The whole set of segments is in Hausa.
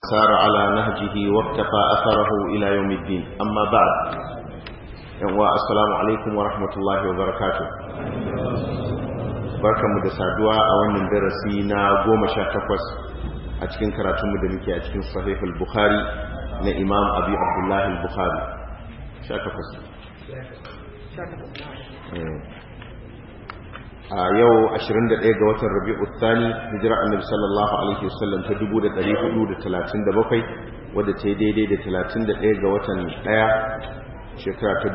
سار على نهجه واقتفى أثره إلى يوم الدين أما بعد السلام عليكم ورحمة الله وبركاته barkanmu da saduwa a wannan darasi na goma sha takwas a cikin karatunmu da muke a cikin sahihul bukhari na imam abi abdullahi al-bukhari sha takwas a yau 21 ga watan rabi'u thani hijira annabi sallallahu alaihi wasallam ta 1437 wadda ta yi daidai da 31 ga watan 1 shekara ta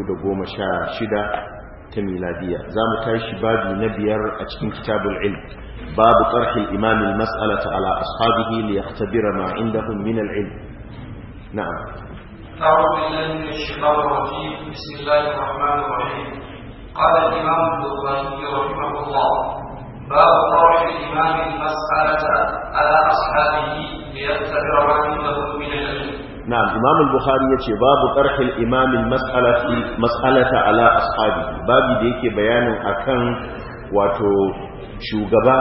2016 ta miladiya za mu tashi babi na biyar a cikin kitabul ilm babu tsarkin imamin mas'alata ala ashabihi li yahtabira ma indahum min al-ilm na'am أعوذ بالله من الشيطان الرجيم بسم الله الرحمن الرحيم قال الإمام البخاري رحمه الله باب طرح الإمام المسألة على أصحابه ليختبر ما عنده من العلم نعم إمام البخاري يتي باب طرح الإمام المسألة مسألة على أصحابه باب ديك بيان أكن واتو شوغبا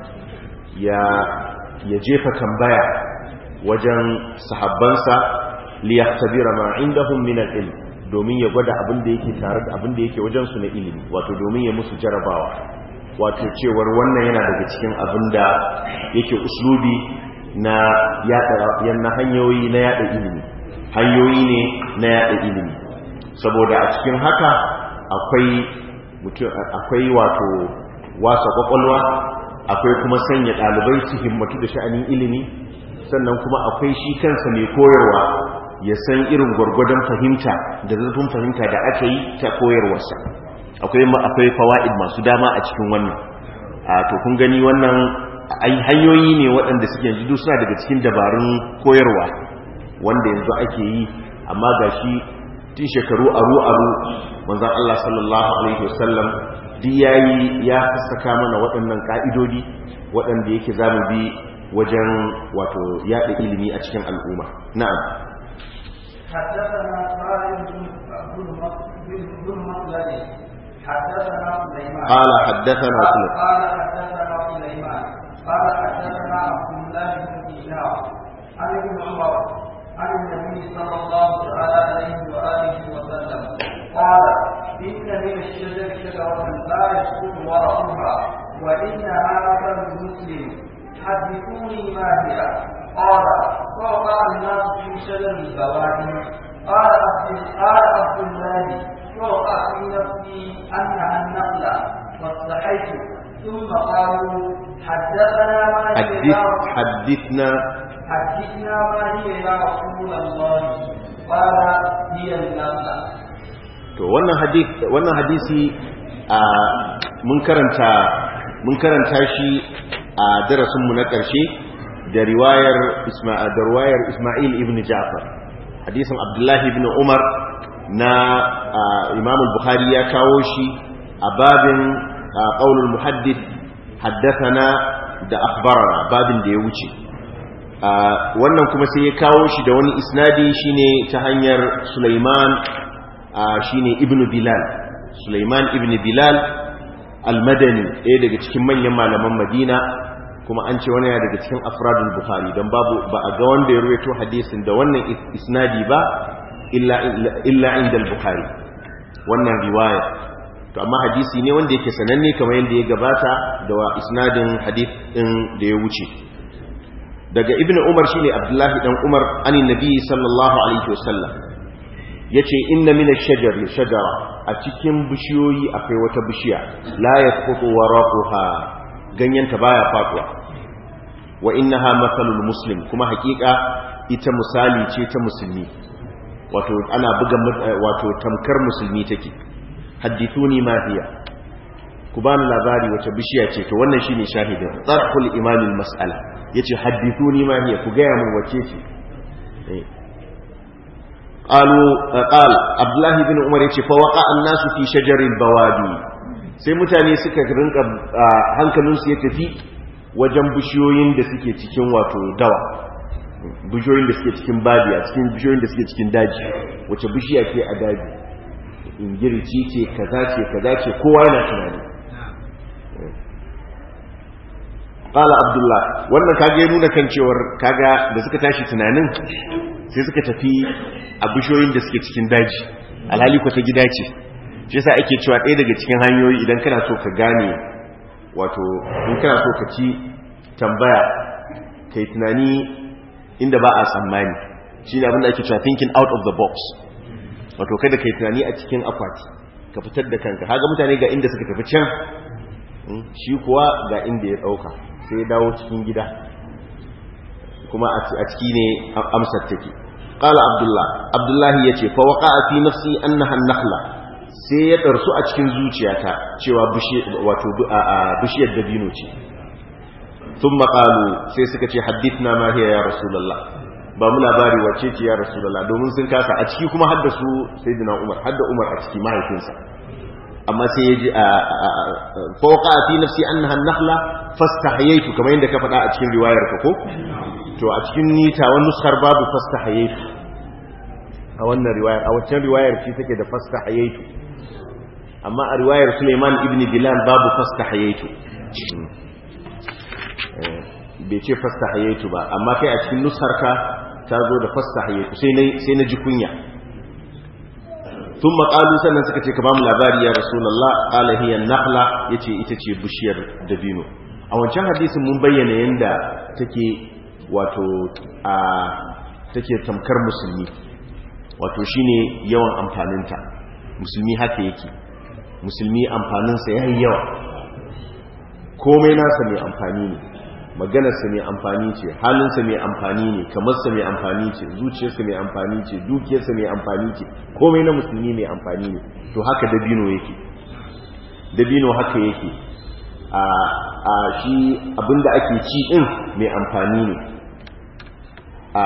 يا يجيف تنبيع وجن صحبانسا ليختبر ما عندهم من العلم domin ya gwada abin da yake tare da abin da yake wajensu na ilimi wato domin ya musu jarabawa wato cewar wannan yana daga cikin abin da yake uslubi na yada na hanyoyi na yada ilimi hanyoyi ne na yada ilimi saboda a cikin haka akwai akwai wato wasa kwakwalwa akwai kuma sanya ɗalibai su himmatu da sha'anin ilimi sannan kuma akwai shi kansa mai koyarwa ya san irin gwargwadon fahimta da zurfin fahimta da aka yi ta koyarwarsa akwai akwai fawaid masu dama a cikin wannan a to kun gani wannan hanyoyi ne waɗanda suke yanzu duk suna daga cikin dabarun koyarwa wanda yanzu ake yi amma gashi tun shekaru aru aru manzon Allah sallallahu alaihi wasallam duk yayi ya saka mana waɗannan ka'idodi waɗanda yake zamu bi wajen wato yaɗa ilimi a cikin al'umma na'am حدثنا خالد بن مخلد حدثنا سليمان قال حدثنا قال سليمان قال حدثنا سليمان قال حدثنا عبد الله بن دينار عن ابن عمر عن النبي صلى الله تعالى عليه واله وسلم قال ان من الشجر شجره لا يسقط ورقها وانها مثل المسلم حدثوني ما هي قال فوقع الناس في شجر البوادي قال عبد قال عبد الله ووقع في نفسي انها النخله فاستحيت ثم قالوا حدثنا ما هي حدث يا رسول- حدثنا حدثنا ما هي يا رسول الله قال هي النخله to wannan hadisi wannan hadisi a mun karanta mun karanta shi a darasin mu na ƙarshe da riwayar Isma'il da riwayar Isma'il ibn Ja'far hadisin Abdullahi ibn Umar na Imam al-Bukhari ya kawo shi a babin qaulul muhaddith haddathana da akhbarana babin da ya wuce wannan kuma sai ya kawo shi da wani isnadi shine ta hanyar Sulaiman shine Ibn Bilal Sulaiman ibn Bilal al-Madani ɗaya daga cikin manyan malaman Madina kuma an ce wani ya daga cikin afradul Bukhari don babu ba a ga wanda ya ruwaito hadisin da wannan isnadi ba illa illa inda al-Bukhari wannan riwaya to amma hadisi ne wanda yake sananne kamar yadda ya gabata da wa isnadin hadith din da ya wuce daga ibn umar shine abdullahi dan umar anin nabi sallallahu alaihi wasallam yace inna min ash-shajar shajara a cikin bishiyoyi akwai wata bishiya la yasqutu waraquha ganyenta baya faduwa wa innaha mathalul muslim kuma hakika ita misali ce ta musulmi wato ana buga wato tamkar musulmi take hadithuni ma hiya ku bani labari wace bishiya ce to wannan shine shahidin tsarhul imamil mas'ala yace hadithuni ma hiya ku gaya mun wace ce qalu qal abdullah ibn umar yace fa waqa an-nasu fi shajaril bawadi sai mutane suka rinka hankalinsu ya tafi wajen bishiyoyin da suke cikin wato dawa bishiyoyin da suke cikin badiya cikin bishiyoyin da suke cikin daji wace bishiya ce a daji ingirici ce kaza ce kaza ce kowa yana tunani qala abdullah wannan kage ya nuna kan cewar kaga da suka tashi tunanin sai suka tafi a bishoyin da suke cikin daji alhali ko ta gida ce shi yasa ake cewa ɗaya daga cikin hanyoyi idan kana so ka gane wato in kana so ka ci tambaya kai tunani inda ba a tsammani shi ne abinda ake cewa thinking out of the box wato kada kai tunani a cikin akwati ka fitar da kanka haga mutane ga inda suka tafi can shi kuwa ga inda ya ɗauka sai ya dawo cikin gida kuma a ciki ne amsar take qala abdullah abdullahi yace fa waqa'a fi nafsi annaha an-nakhla sai ya ɗarsu a cikin zuciyata cewa wato bishiyar dabino ce sun maƙalu sai suka ce haddithna ma hiya ya rasulallah ba mu labari wace ce ya rasulallah domin sun kasa a ciki kuma hadda su sai dina umar hadda umar a ciki mahaifinsa amma sai ya ji a fauka fi nafsi annaha nakhla fastahayaitu kamar yadda ka faɗa a cikin riwayar ka ko to a cikin nita wani nuskar babu fastahayaitu a wannan riwayar a waccan riwayar shi take da fastahayaitu amma a riwayar Suleiman ibn Bilal babu fastahayaitu bai ce fastahayaitu ba amma kai a cikin nusarka ta zo da fastahayaitu sai na sai na ji kunya thumma qalu sannan suka ce ka bamu labari ya rasulullah qala hiya nakhla yace ita ce bishiyar dabino a wancan hadisin mun bayyana yanda take wato a take tamkar musulmi wato shine yawan amfaninta musulmi haka yake musulmi amfaninsa ya yi yawa komai nasa mai amfani ne maganarsa mai amfani ce halinsa mai amfani ne kamarsa mai amfani ce zuciyarsa mai amfani ce dukiyarsa mai amfani ce komai na musulmi mai amfani ne to haka dabino yake dabino haka yake a a shi abinda ake ci din mai amfani ne a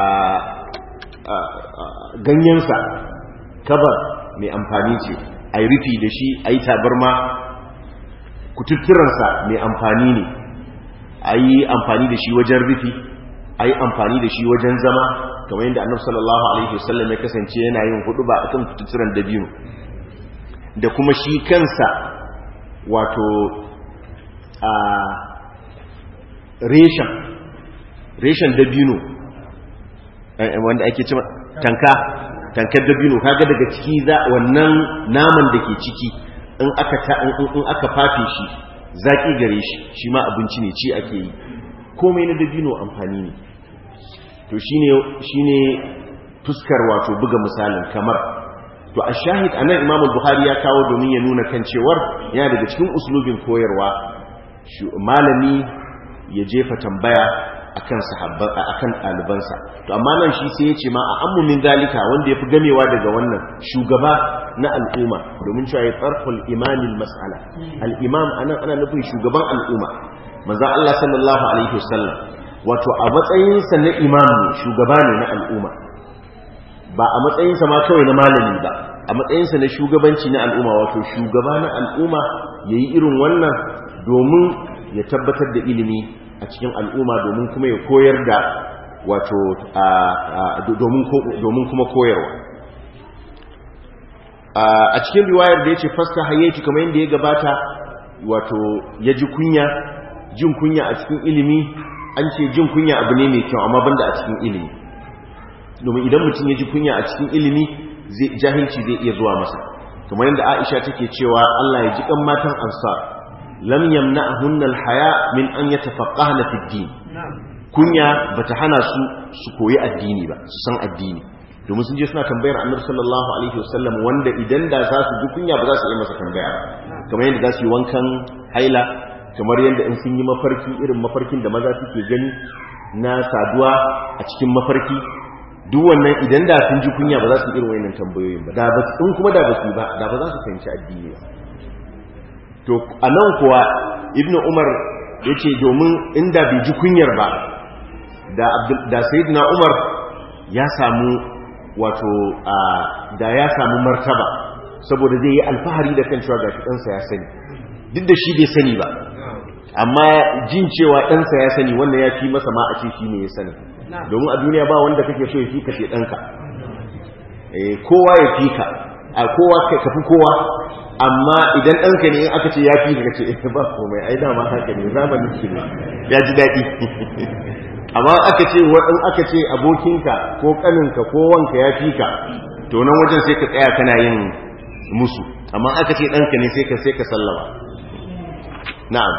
ganyensa kabar mai amfani ce a yi rufi da shi a yi tabarma kututturansa mai amfani ne a yi amfani da shi wajen rufi a yi amfani da shi wajen zama kamar yadda annabi sallallahu alaihi wasallam ya kasance yana yin hudu ba akan kututturan dabino da kuma shi kansa wato a reshen reshen dabino wanda ake cewa tanka tankar dabino kaga daga ciki za wannan naman da ke ciki in aka ta in aka fafe shi zaki gare shi shi ma abinci ne ci ake yi komai na dabino amfani ne to shine shine fuskar wato buga misalin kamar to a shahid anan Imam Bukhari ya kawo domin ya nuna kan cewar yana daga cikin uslubin koyarwa malami ya jefa tambaya akan sahabban akan ɗalibansa to amma nan shi sai ya ce ma a ammu min zalika wanda yafi gamewa daga wannan shugaba na al'umma domin cewa ya tsarful imanil mas'ala al-imam anan ana nufin shugaban al'umma manzon Allah sallallahu alaihi wasallam wato a matsayin sa na imam ne shugaba ne na al'umma ba a matsayin sa ma kawai na malami ba a matsayin sa na shugabanci na al'umma wato shugaba na al'umma yayi irin wannan domin ya tabbatar da ilimi a cikin al'umma domin kuma ya koyar da wato domin kuma koyarwa a cikin riwayar da ya ce fasta hayyaki kamar yadda ya gabata wato ya ji kunya jin kunya a cikin ilimi an ce jin kunya abu ne mai kyau amma banda a cikin ilimi domin idan mutum ya ji kunya a cikin ilimi jahilci zai iya zuwa masa kamar yadda aisha take cewa allah ya ji kan matan ansar lam yamna'hunna al-haya min an yatafaqqahna fi ad-din kunya bata hana su su koyi addini ba su san addini domin sun je suna tambayar annabi sallallahu alaihi wasallam wanda idan da za su ji kunya ba za su yi masa tambaya kamar yadda za su yi wankan haila kamar yadda in sun yi mafarki irin mafarkin da maza suke gani na saduwa a cikin mafarki duk wannan idan da sun ji kunya ba za su irin wayannan tambayoyin ba da ba in kuma da ba su ba da ba za su fahimci addini ba to a nan kuwa ibnu umar ya ce domin inda bai ji kunyar ba da sayidina umar ya samu wato da ya samu martaba saboda zai yi alfahari da kan cewa gashi ɗansa ya sani duk da shi bai sani ba amma jin cewa ɗansa ya sani wanda ya fi masa ma a ce shi ne ya sani domin a duniya ba wanda kake so ya fi kashe ɗanka kowa ya fi ka a kowa ka fi kowa amma idan ɗanka ne in aka ce ya fi ka ce eh ba komai ai dama haka ne zamanin shi ne ya ji daɗi amma aka ce in aka ce abokinka ko kaninka ko wanka ya fi ka to nan wajen sai ka tsaya kana yin musu amma aka ce ɗanka ne sai ka sai ka sallama na'am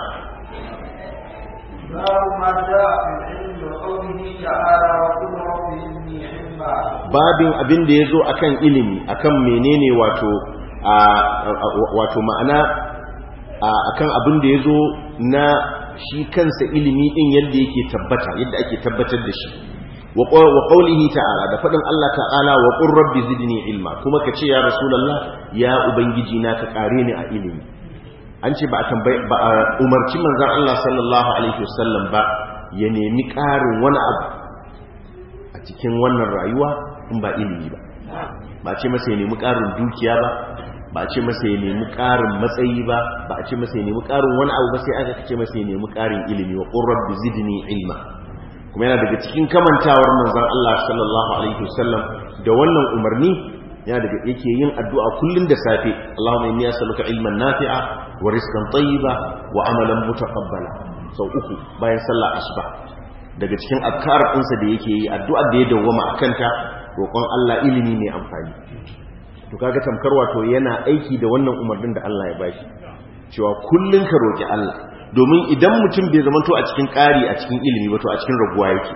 باب ما جاء في العلم وقوله تعالى وقل رب زدني علما babin abin da ya zo a kan ilimi a kan menene wato wato ma'ana a kan abin da ya zo na shi kansa ilimi ɗin yadda yake tabbata yadda ake tabbatar da shi wa qawlihi ta'ala da faɗin Allah ta'ala wa qur rabbi zidni ilma kuma ka ce ya rasulullah ya ubangiji na ka kare ni a ilimi an ce ba a tambaye ba a umarci manzon Allah sallallahu alaihi wasallam ba ya nemi ƙarin wani abu a cikin wannan rayuwa in ba ilimi ba ba a ce masa ya nemi ƙarin dukiya ba ba a ce masa ya nemi ƙarin matsayi ba ba a ce masa ya nemi ƙarin wani abu ba sai aka ce masa ya nemi ƙarin ilimi wa qur rabbi zidni ilma kuma yana daga cikin kamantawar manzon Allah sallallahu alaihi wasallam da wannan umarni yana daga yake yin addu'a kullun da safe Allahumma inni as'aluka ilman nafi'a wa rizqan tayyiba wa amalan mutaqabbala sau uku bayan sallar asuba daga cikin azkar ɗinsa da yake yi addu'ar da ya dawwama akan ta roƙon Allah ilimi mai amfani to kaga tamkar wato yana aiki da wannan umarnin da Allah ya bashi cewa kullun ka roki Allah domin idan mutum bai zamanto a cikin ƙari a cikin ilimi ba to a cikin raguwa yake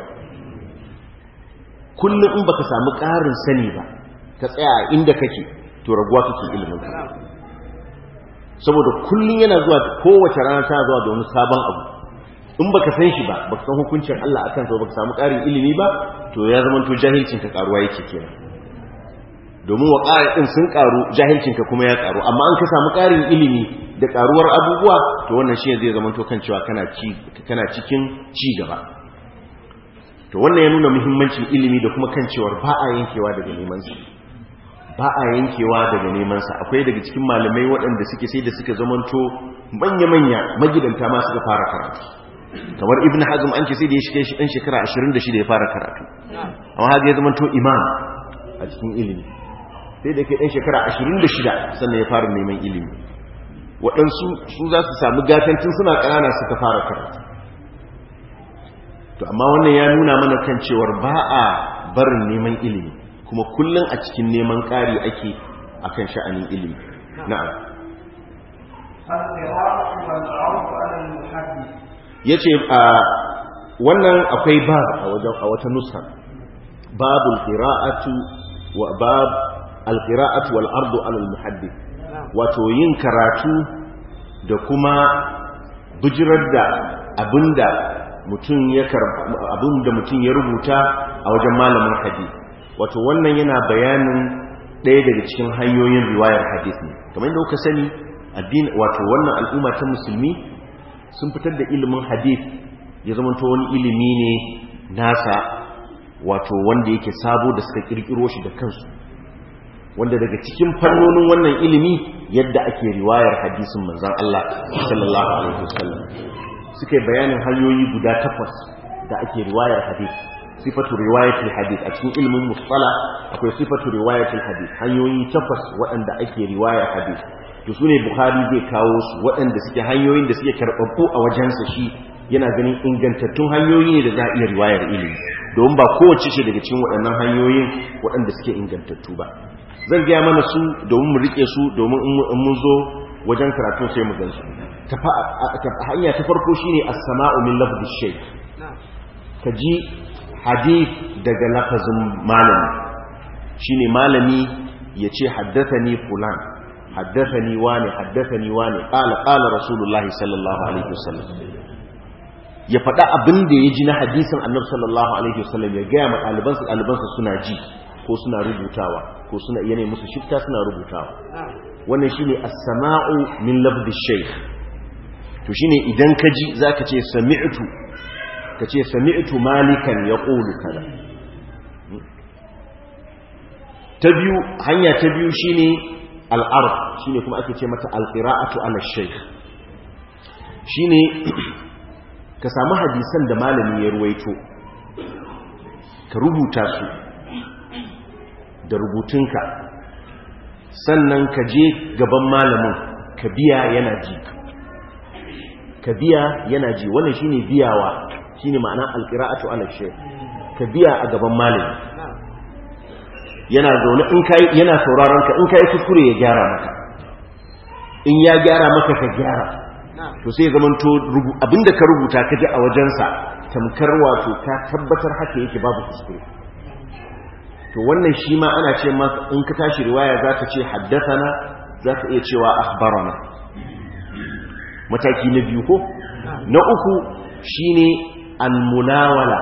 kullum in baka samu ƙarin sani ba ka tsaya a inda kake to raguwa kake ilimin ka saboda kullum yana zuwa kowace rana ta zuwa da wani sabon abu in baka san shi ba baka san hukuncin Allah akan sa baka samu ƙarin ilimi ba to ya zamanto jahilcin ka karuwa yake kenan domin wa ɗin sun ƙaru jahilcinka kuma ya ƙaru amma an ka samu ƙarin ilimi da ƙaruwar abubuwa to wannan shi zai zama to kan cewa kana cikin ci gaba to wannan ya nuna muhimmancin ilimi da kuma kan cewar ba a yankewa daga nemansa ba a yankewa daga nemansa akwai daga cikin malamai waɗanda suke sai da suka zamanto manya-manya magidanta ma suka fara karatu kamar ibn hazm an ce sai da ya shiga shi ɗan shekara 26 ya fara karatu amma haka ya zamanto imam a cikin ilimi sai da ke ɗan shekara ashirin da shida sannan ya fara neman ilimi waɗansu su za su sami gatantin suna ƙanana suka fara karatu to amma wannan ya nuna mana kan cewar ba a barin neman ilimi kuma kullum a cikin neman ƙari ake a kan sha'anin ilimi na'am ya ce wannan akwai bab a wata nusa babul qira'atu wa bab alƙira'atu wal ardu alal muhaddith wato yin karatu da kuma bijirar da abinda mutum ya abinda mutum ya rubuta a wajen malamin hadith wato wannan yana bayanin ɗaya daga cikin hanyoyin riwayar hadith ne kamar yadda kuka sani addini wato wannan al'umma ta musulmi sun fitar da ilimin hadith ya zama to wani ilimi ne nasa wato wanda yake sabo da suka kirkiro shi da kansu wanda daga cikin fannonin wannan ilimi yadda ake riwayar hadisin manzan Allah sallallahu alaihi wasallam suka yi bayanin hanyoyi guda takwas da ake riwayar hadis sifatu riwayatul hadis a cikin ilimin musala akwai sifatu riwayatul hadis hanyoyi takwas waɗanda ake riwayar hadis to sune bukhari zai kawo su waɗanda suke hanyoyin da suke karɓaɓɓu a wajensa shi yana ganin ingantattun hanyoyi ne da za a iya riwayar ilimi domin ba kowace ce daga cikin waɗannan hanyoyin waɗanda suke ingantattu ba zan gaya mana su domin mu rike su domin in mun zo wajen karatu sai mu gansu hanya ta farko shine as-sama'u min lafzi shay ka ji hadith daga lafazin malami shine malami yace haddathani fulan haddathani wani haddathani wani qala qala rasulullahi sallallahu alaihi wasallam ya faɗa abin da ya ji na hadisin annabi sallallahu alaihi wasallam ya gaya ma ɗalibansa ɗalibansa suna ji ko suna rubutawa ko suna yanayi musu shifta suna rubutawa wannan shine as-sama'u min lafzi shaykh to shine idan ka ji zaka ce sami'tu kace sami'tu malikan yaqulu kaza ta biyu hanya ta biyu shine al-ard shine kuma ake ce mata al-qira'atu ala shaykh shine ka samu hadisan da malami ya ruwaito ka rubuta su da rubutunka sannan ka je gaban malamin ka biya yana ji ka biya yana ji wannan shine biyawa shine ma'ana alqira'atu ala shaykh ka biya a gaban malami yana zaune in kai yana sauraron ka in kai kuskure ya gyara maka in ya gyara maka ka gyara to sai zaman to abinda ka rubuta ka ji a wajensa tamkar wato ka tabbatar haka yake babu kuskure to wannan shi ma ana ce masa in ka tashi riwaya za ka ce haddathana za ka iya cewa akhbarana mataki na biyu ko na uku shine almunawala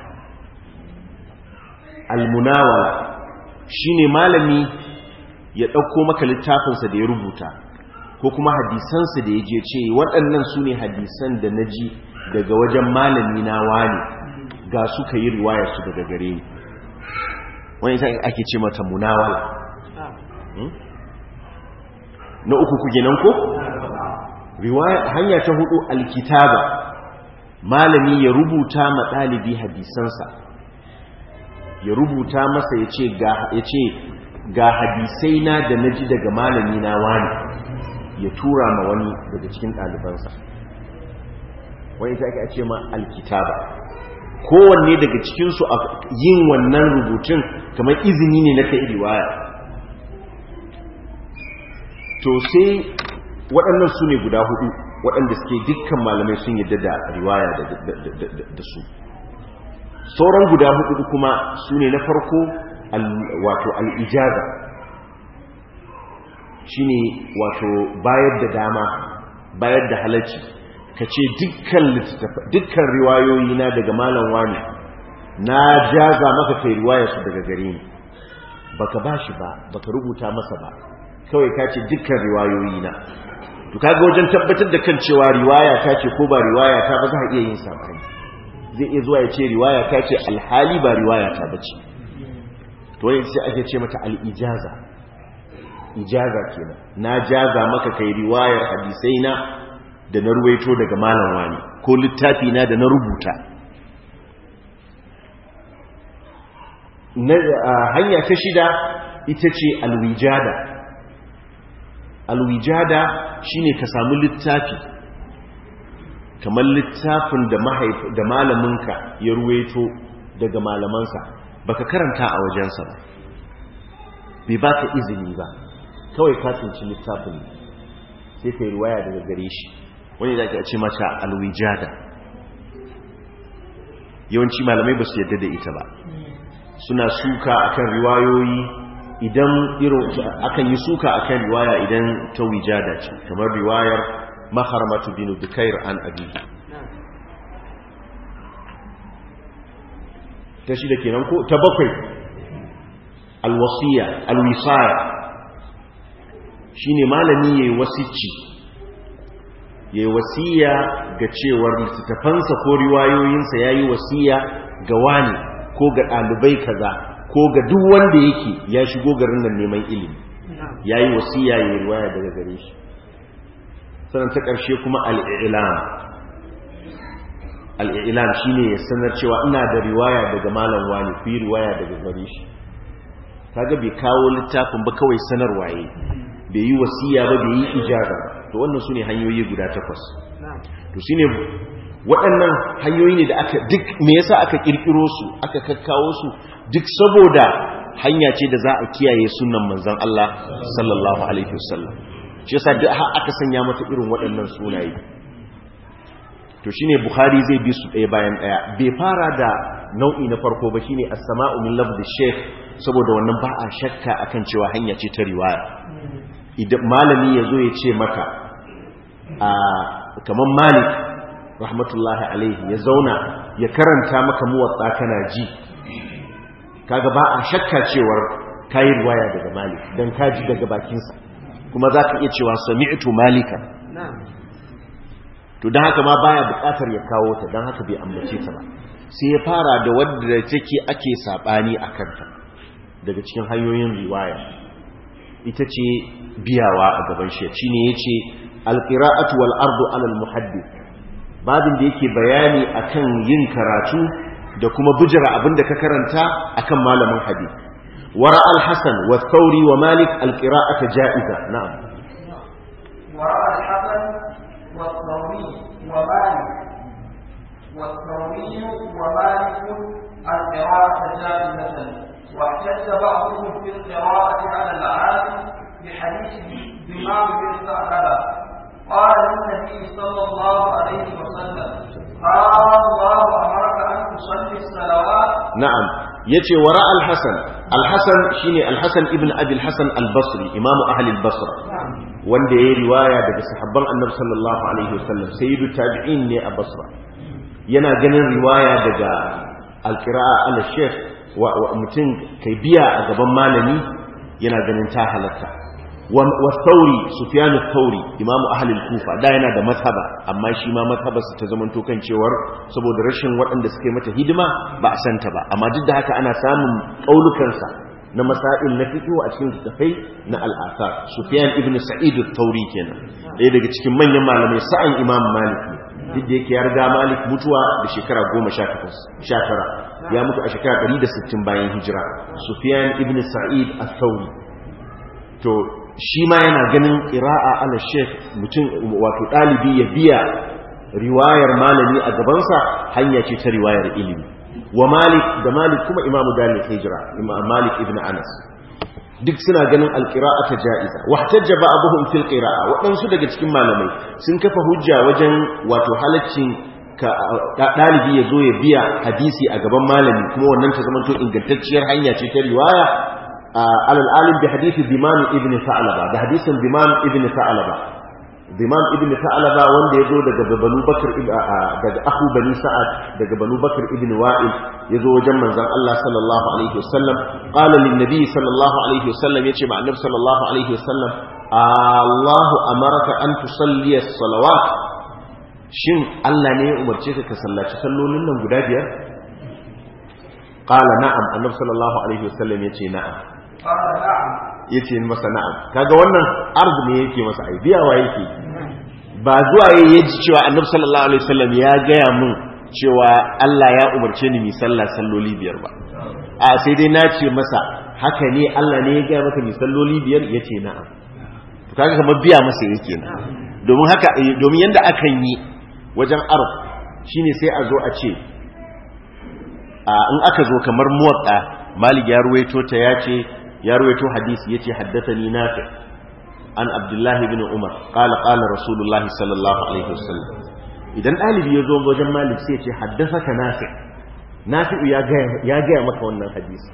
almunawala shine malami ya ɗauko maka littafinsa da ya rubuta ko kuma hadisansa da ya je ce waɗannan su ne hadisan da na ji daga wajen malami na wani ga suka yi riwayarsu daga gare ni wani ita ake ce mata munawala na uku ku nan ko? hanya ta hudu alkitaba malami ya rubuta ma ɗalibi hadisansa ya rubuta masa ya ce ga hadisai na da na ji daga malami na wani ya tura ma wani daga cikin ɗalibansa wani ita ake ce ma alkitaba kowanne daga cikinsu a yin wannan rubutun kamar izini ne na kai riwaya to sai waɗannan su ne guda hudu waɗanda suke dukkan malamai sun yadda da riwaya da su sauran guda hudu kuma su ne na farko wato al'ijaza shi ne wato bayar da dama bayar da halarci ka ce dukkan riwayoyi na daga malam wani na jaza maka kai riwaya su daga gare ni baka ba shi ba baka rubuta masa ba kawai ka ce dukkan riwayoyi na to kaga wajen tabbatar da kan cewa riwaya ta ce ko ba riwaya ta ba za a iya yin sabani zai iya zuwa ya ce riwaya ta ce alhali ba riwaya ta bace to wani sai ake ce mata al-ijaza ijaza kenan na jaza maka kai riwayar hadisai na da na ruwaito daga malam wani ko littafi na da na rubuta hanya ta shida ita ce alwijada alwijada shine ka samu littafi kamar littafin da da malaminka ya ruwaito daga malamansa baka karanta a wajensa ba bai baka izini ba kawai ka tsinci littafin sai ka yi ruwaya daga gare shi wani da ake ce mata alwijada yawanci malamai ba su yadda da ita ba suna suka akan riwayoyi idan irin akan yi suka akan riwaya idan ta wijada ce kamar riwayar maharamatu bin dukair an abi ta shi da kenan ko ta bakwai alwasiya alwisaya shine malami yayi wasici yayi wasiya ga cewar littafansa ko riwayoyinsa yayi wasiya ga wani ko ga ɗalibai kaza ko ga duk wanda yake ya shigo garin nan neman ilimi ya yi wasiya ya yi riwaya daga gare shi sannan ta ƙarshe kuma al'ilam al'ilam shi ne ya sanar cewa ina da riwaya daga malam wani ku yi riwaya daga gare shi kaga bai kawo littafin ba kawai sanarwa ya bai yi wasiya ba bai yi ijara to wannan su ne hanyoyi guda takwas to shi ne waɗannan hanyoyi ne da aka duk me yasa aka kirkiro su aka kakkawo su duk saboda hanya ce da za a kiyaye sunan manzon Allah sallallahu alaihi wasallam shi yasa duk har aka sanya mata irin waɗannan sunaye to shine bukhari zai bi su ɗaya bayan ɗaya bai fara da nau'i na farko ba shine as-sama'u min lafzi shaykh saboda wannan ba a shakka akan cewa hanya ce ta riwaya idan malami yazo ya ce maka a kaman malik rahmatullahi alaihi ya zauna ya karanta maka muwatsa kana ji kaga ba a shakka cewar kayi riwaya daga malik dan kaji daga bakinsa kuma za ka iya cewa sami'tu malika to don haka ma baya bukatar ya kawo ta don haka bai ambace ta ba sai ya fara da wadda take ake sabani a kanta daga cikin hanyoyin riwaya ita ce biyawa a gaban shi shine yace alqira'atu wal ardu ala al muhaddith babin da yake bayani akan yin karatu da kuma bujira abinda ka karanta akan malamin hadith ورأى الحسن والثوري ومالك القراءة جائزة نعم ورأى الحسن والثوري ومالك والثوري ومالك القراءة جائزة واحتج بعضهم في القراءة على العالم بحديث بمام بن ثعلبة قال النبي صلى الله عليه وسلم قال الله أمرك أن تصلي الصلوات na'am yace wara al-hasan al-hasan shine al-hasan ibn abi al-hasan al-basri imamu ahli al-basra wanda yayi riwaya daga sahabban annabi sallallahu alaihi wasallam sayyidu tabi'in ne a basra yana ganin riwaya daga al-qira'a al-shaykh wa mutum kai biya a gaban malami yana ganin ta halatta wa sauri sufyan al-thawri imamu ahli al-kufa da yana da mazhaba amma shi ma mazhabarsa ta zamanto kan cewar saboda rashin waɗanda suke mata hidima ba a santa ba amma duk da haka ana samun kaulukansa na masail na fiqh a cikin tafai na al-athar sufyan ibn sa'id al-thawri kenan ɗaya daga cikin manyan malamai sa'an imam malik ne duk da yake ya riga malik mutuwa da shekara 18 19 ya mutu a shekara 160 bayan hijira sufyan ibn sa'id al-thawri to shi ma yana ganin ƙira'a ala sheikh mutum wato ɗalibi ya biya riwayar malami a gabansa hanya ce ta riwayar ilimi wa malik da malik kuma imamu dalil hijira imam malik ibn anas duk suna ganin alƙira'a ta ja'iza wahtajja ba'dhum fil qira'a waɗansu daga cikin malamai sun kafa hujja wajen wato halaccin ka ɗalibi ya zo ya biya hadisi a gaban malami kuma wannan ta zama to ingantacciyar hanya ce ta riwaya على العالم بحديث ضمان ابن ثعلبة ده حديث ضمان ابن ثعلبة ضمان ابن ثعلبة wanda yazo daga Banu Bakr daga Abu Bani Sa'ad daga Banu Bakr ibn Wa'il yazo wajen manzon Allah sallallahu alaihi wasallam qala lin nabi sallallahu alaihi wasallam yace ma annabi sallallahu alaihi wasallam Allahu amaraka an tusalli as-salawat shin Allah ne ya umarce ka ka sallaci sallolin nan guda biyar qala na'am annabi sallallahu alaihi wasallam yace na'am ya ce masa na'am kaga wannan arz ne yake masa ai biyawa yake ba zuwa ya ji cewa annabi sallallahu alaihi wasallam ya gaya mun cewa Allah ya umarce ni mi sallah salloli biyar ba a sai dai na ce masa haka ne Allah ne ya gaya maka mi salloli biyar ya ce na'am to kaga kamar biya masa yake na domin haka domin yanda akan yi wajen arz shine sai a zo a ce in aka zo kamar muwatta malik ya ruwaito ta ya ce ya ruwaito hadisi yace haddathani nafi an abdullah ibn umar qala qala rasulullahi sallallahu alaihi wasallam idan dalibi ya zo wajen malik sai yace haddathaka nafi nafi ya ga ya ga maka wannan hadisi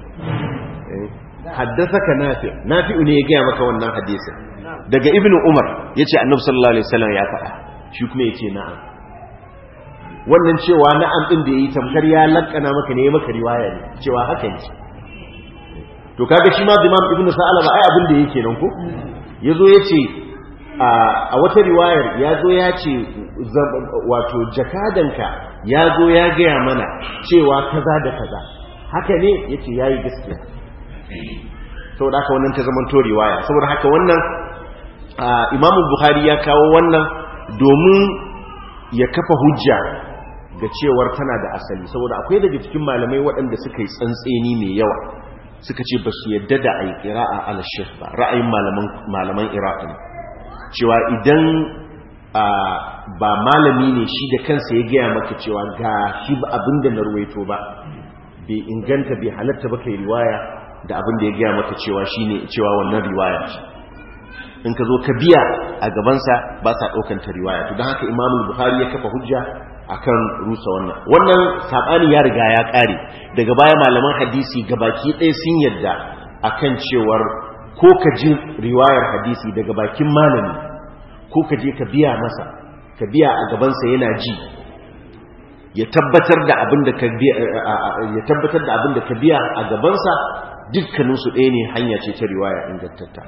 haddathaka nafi nafi ne ya ga maka wannan hadisin daga ibn umar yace annabi sallallahu alaihi wasallam ya faɗa shi kuma yace na'am wannan cewa na'am din da yayi tamkar ya lakkana maka ne maka riwaya ne cewa haka ne to kaga shi ma Imam Ibn Sa'alaba ai abin da yake nan ko yazo yace a wata riwayar yazo ya ce wato jakadanka yazo ya gaya mana cewa kaza da kaza haka ne yace yayi gaskiya saboda haka wannan ta zaman to riwaya saboda haka wannan Imam Bukhari ya kawo wannan domin ya kafa hujja ga cewar tana da asali saboda akwai daga cikin malamai waɗanda suka yi tsantseni mai yawa suka ce ba su yadda da a yi ƙira'a ala shekh ba ra'ayin malaman iraq ne cewa idan ba malami ne shi da kansa ya gaya maka cewa ga shi ba abin da na ruwaito ba bai inganta bai halatta ba kai riwaya da abin da ya gaya maka cewa shi ne cewa wannan riwaya ce in ka zo ka biya a gabansa ba sa ɗaukanta riwaya to don haka imamul buhari ya kafa hujja akan rusa wannan wannan sabani ya riga ya kare daga baya malaman hadisi gabaki ɗaya sun yadda akan cewar ko ka ji riwayar hadisi daga bakin malami ko ka je ka biya masa ka biya a gabansa yana ji ya tabbatar da abin da ka biya ya tabbatar da abin da ka biya a gabansa dukkanin su ɗaya ne hanya ce ta riwaya ingantatta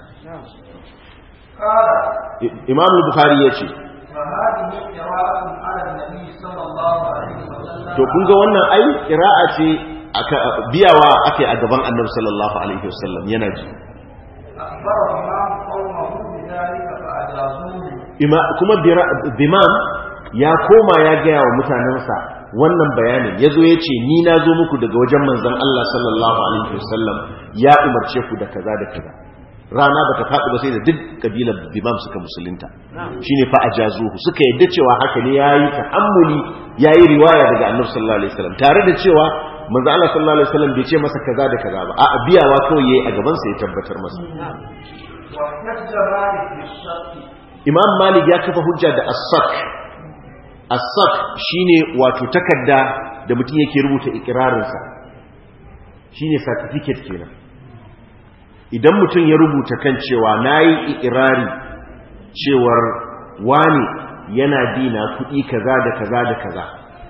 Imam Bukhari ya ce to kun ga wannan ai qira'a ce aka biyawa ake a gaban Annabi sallallahu alaihi wasallam yana ji kuma bimam ya koma ya gaya wa mutanensa wannan bayanin ya zo ya ce ni na zo muku daga wajen manzan Allah sallallahu alaihi wasallam ya umarce ku da kaza da kaza rana bata faɗi ba sai da duk kabilar bimam suka musulunta shine fa ajazuhu suka yadda cewa haka ne yayi tahammuli yayi riwaya daga annabi sallallahu alaihi wasallam tare da cewa manzo Allah sallallahu alaihi wasallam bai ce masa kaza da kaza ba a'a biyawa kawai yayi a gaban sa ya tabbatar masa واحتج مالك بالشك Imam Malik ya kafa hujja da as-sak as-sak shine wato takarda da mutum yake rubuta ikrarin sa shine certificate kenan idan mutum ya rubuta kan cewa nayi ikrari cewar wani yana dina kuɗi kaza da kaza da kaza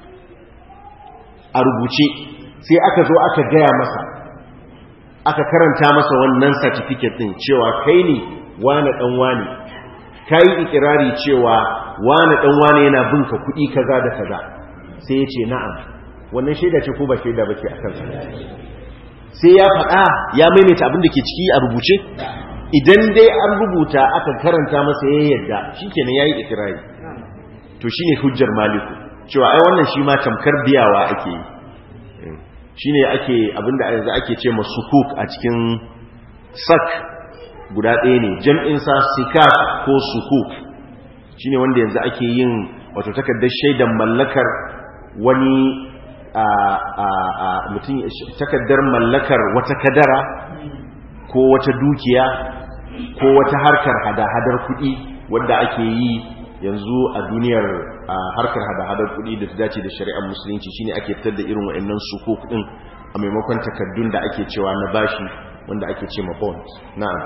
a rubuce sai aka zo aka gaya masa aka karanta masa wannan certificate din cewa kai ne wane dan wane kai ikirari cewa wane dan wane yana bin ka kuɗi kaza da kaza sai ya ce na'am wannan shaida ce ko ba shaida bace a kansa sai ya faɗa ya maimaita abin da ke ciki a rubuce idan dai an rubuta aka karanta masa ya yadda shikenan yayi ikirari to shine hujjar maliku cewa ai wannan shi ma tamkar biyawa ake yi shine ake abinda yanzu ake ce ma sukuk a cikin sak guda ɗaya ne jam'in sa sikak ko sukuk shine wanda yanzu ake yin wato takardar shaidan mallakar wani a a a mutum takardar mallakar wata kadara ko wata dukiya ko wata harkar hada-hadar kuɗi wanda ake yi yanzu a duniyar harkar hada-hadar kuɗi da ta dace da shari'ar musulunci shine ake fitar da irin wa'annan sukuk din a maimakon takaddun da ake cewa na bashi wanda ake ce ma bond na'am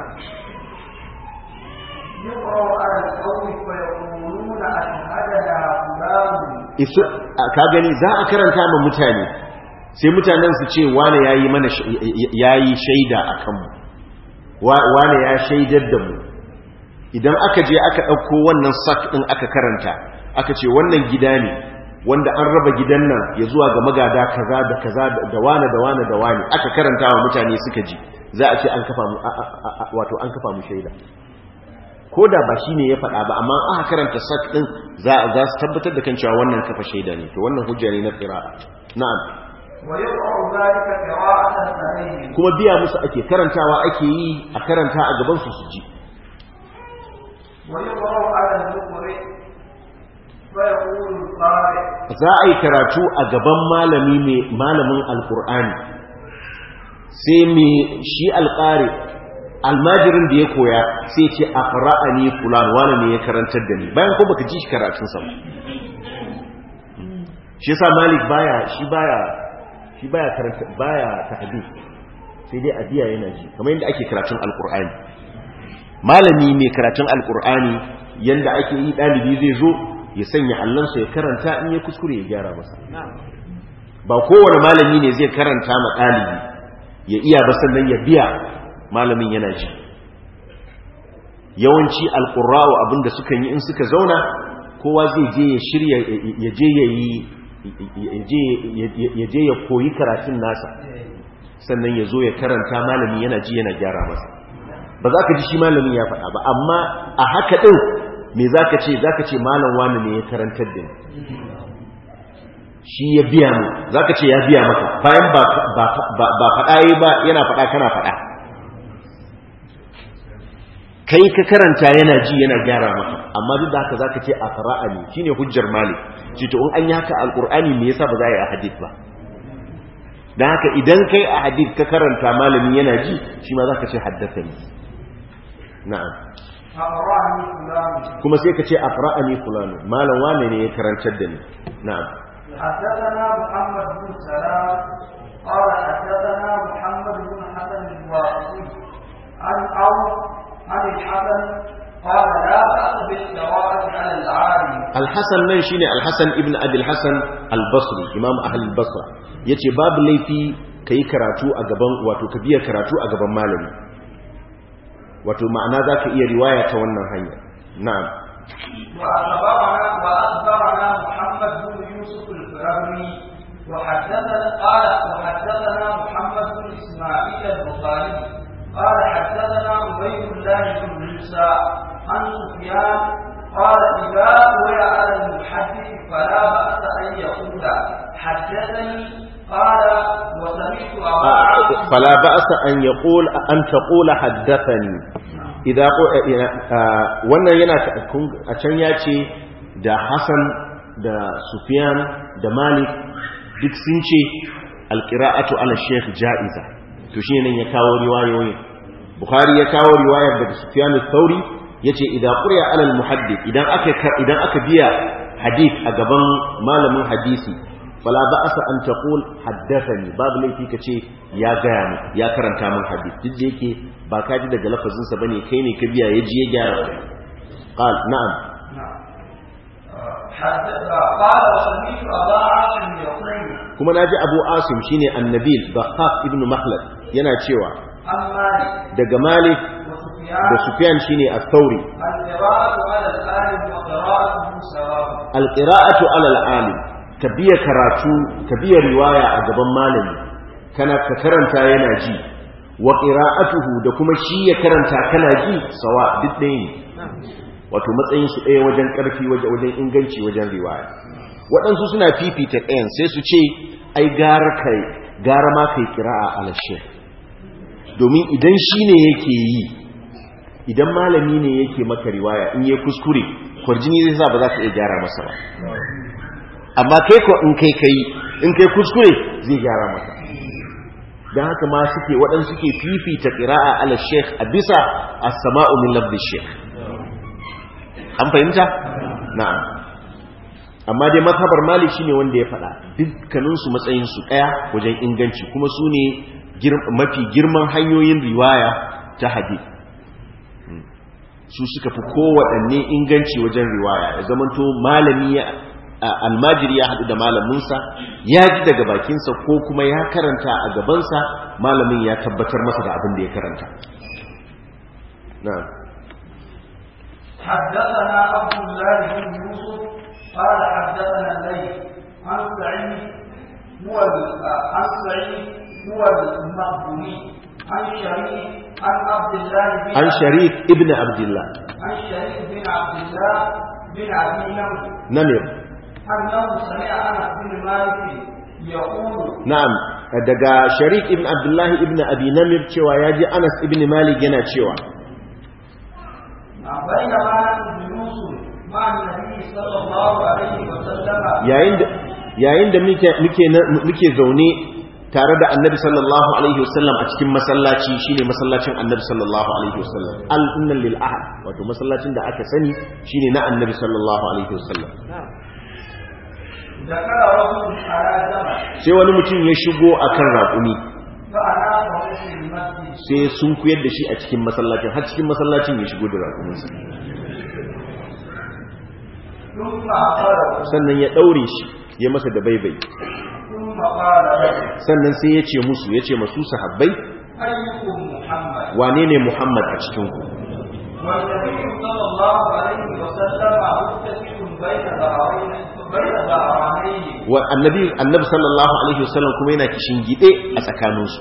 يقرأ على القوم فيقولون أشهدنا فلان isu ka gani za a karanta ma mutane sai mutanen su ce wane yayi mana yayi shaida akan mu wane ya shaidar da mu idan aka je aka ɗauko wannan sak ɗin aka karanta aka ce wannan gida ne wanda an raba gidan nan ya zuwa ga magada kaza da kaza da wane da wane da wane aka karanta wa mutane suka ji za a ce an kafa mu wato an kafa mu shaida ko da ba shi ne ya faɗa ba amma aka karanta sak ɗin za za su tabbatar da kan cewa wannan kafa shaida ne to wannan hujja ne na qira'a na'am ويقرأ ذلك قراءة عليهم kuma biya musu ake karantawa ake yi a karanta a gaban su su ji ويقرأ على المقرئ فيقول القارئ za a yi karatu a gaban malami mai malamin alkur'ani sai mai shi alƙari almajirin da ya koya sai ce a fara'ani fulan wani ne ya karantar da ni bayan ko baka ji shi karatunsa ba shi yasa malik baya shi baya shi baya karanta baya tahdith sai dai adiya yana ji kamar yadda ake karatun alkur'ani malami mai karatun alkur'ani yanda ake yi dalibi zai zo ya sanya allansa ya karanta in ya kuskure ya gyara masa ba kowane malami ne zai karanta ma ɗalibi ya iya ba sannan ya biya malamin yana ji yawanci alƙura'u abinda sukan yi in suka zauna kowa zai je ya shirya ya je ya yi ya je ya koyi karatun nasa sannan ya zo ya karanta malami yana ji yana gyara masa ba za ka ji shi malamin ya faɗa ba amma a haka ɗin me za ka ce za ka ce malam wani ne ya karantar da ni shi ya biya mu za ka ce ya biya maka bayan ba faɗa yi ba yana faɗa kana faɗa kai ka karanta yana ji yana gyara maka amma duk da haka za ka ce a fara'a ne shi ne hujjar malik ce to in an yi haka alƙur'ani me yasa ba za a yi a hadith ba don haka idan kai a hadith ka karanta malamin yana ji shi ma za ka ce haddasa ne na'am أقرأني فلان kuma sai ka ce aqra'ani fulanu malam wane ne ya karantar da ni na'am حدثنا محمد بن سلام قال حدثنا محمد بن حسن الواقفي عن عوف عن الحسن قال لا بأس بالقراءة على العالم al-hasan nan shine al-hasan ibn abi al-hasan al-basri imam ahli al-basra yace babu laifi kai karatu a gaban wato ka biya karatu a gaban malami wato ma'ana zaka iya riwaya ta wannan hanya na'am وأخبرنا وأخبرنا محمد بن يوسف الفرابري وحدثنا قال وحدثنا محمد بن إسماعيل البخاري قال حدثنا عبيد الله بن موسى عن سفيان قال إذا روي على المحدث فلا بأس أن يقول حدثني قال وسمعت أبا عاصم فلا بأس أن يقول أن تقول حدثني إذا wannan yana a can ya ce da Hassan da Sufyan da Malik duk sun ce alqira'atu ala Sheikh ja'iza to shi nan ya kawo riwayoyi Bukhari ya kawo riwayar daga Sufyan al-Thawri yace idan quriya ala al-muhaddith idan aka idan aka biya hadith a gaban malamin hadisi fala ba'asa an taqul haddathani babu laifi kace ya gaya mu ya karanta min hadith duk da yake ba ka ji daga lafazin sa bane kai ne ka biya ya ji ya gyara qal na'am قال وسمعت أبا عاصم يقول kuma naji Abu Asim shine Annabil Bakhaf ibn Makhlad yana cewa عن مالك daga Malik وسفيان da Sufyan shine Ath-Thawri القراءة على الآلم وقراءته سواء al-qira'atu 'ala al-alim ka biya karatu ka biya riwaya a gaban malami kana ka karanta yana ji wa qira'atuhu da kuma shi ya karanta kana ji sawa duk ɗaya ne wato matsayin su ɗaya wajen ƙarfi wajen wajen inganci wajen riwaya waɗansu suna fifita ɗayan sai su ce ai gara kai gara ma kai qira'a ala shaykh domin idan shi ne yake yi idan malami ne yake maka riwaya in yi kuskure kwarjini zai sa ba za ka iya gyara masa ba amma kai ko in kai kai in kai kuskure zai gyara masa don haka ma suke waɗansu suke fifita ƙira'a ala sheikh a bisa a sama'u min lafdi sheikh an fahimta? na'am amma dai mazhabar malik shine wanda ya faɗa dukkaninsu matsayinsu ɗaya wajen inganci kuma su ne mafi girman hanyoyin riwaya ta hadith su suka fi kowaɗanne inganci wajen riwaya ya zamanto malami ya almajiri ya haɗu da malaminsa ya ji daga bakinsa ko kuma ya karanta a gabansa malamin ya tabbatar masa da abin da ya karanta na حدثنا عبد الله بن يوسف قال حدثنا الليل عن سعيد هو عن سعيد هو المقبولي عن شريك عن عبد الله بن an sharif ibn abdullah عن شريك بن عبد الله بن ابي نمر namir انه سمع انس بن مالك يقول na'am daga sharik ibn abdullah ibn abi namir cewa ya ji anas ibn malik yana cewa بينما جلوس مع النبي صلى الله عليه وسلم yayin da yayin da muke muke muke zaune tare da annabi sallallahu alaihi wasallam a cikin masallaci shine masallacin annabi sallallahu alaihi wasallam al innal lil ahad wato masallacin da aka sani shine na annabi sallallahu alaihi wasallam ذكر رجل على جمل sai wani mutum ya shigo akan raƙumi فأنامه في المسجد sai sun kuyar da shi a cikin masallacin har cikin masallacin ya shigo da raƙuminsa ثم أخذه sannan ya ɗaure shi ya masa da baibai ثم قال له sannan sai ya ce musu ya ce masu sahabbai أيكم محمد wane ne muhammad a cikinku والنبي صلى الله عليه وسلم متكئ بين ظهرين بين ظهرانيه wa annabi annabi sallallahu alaihi wasallam kuma yana kishin gide a tsakaninsu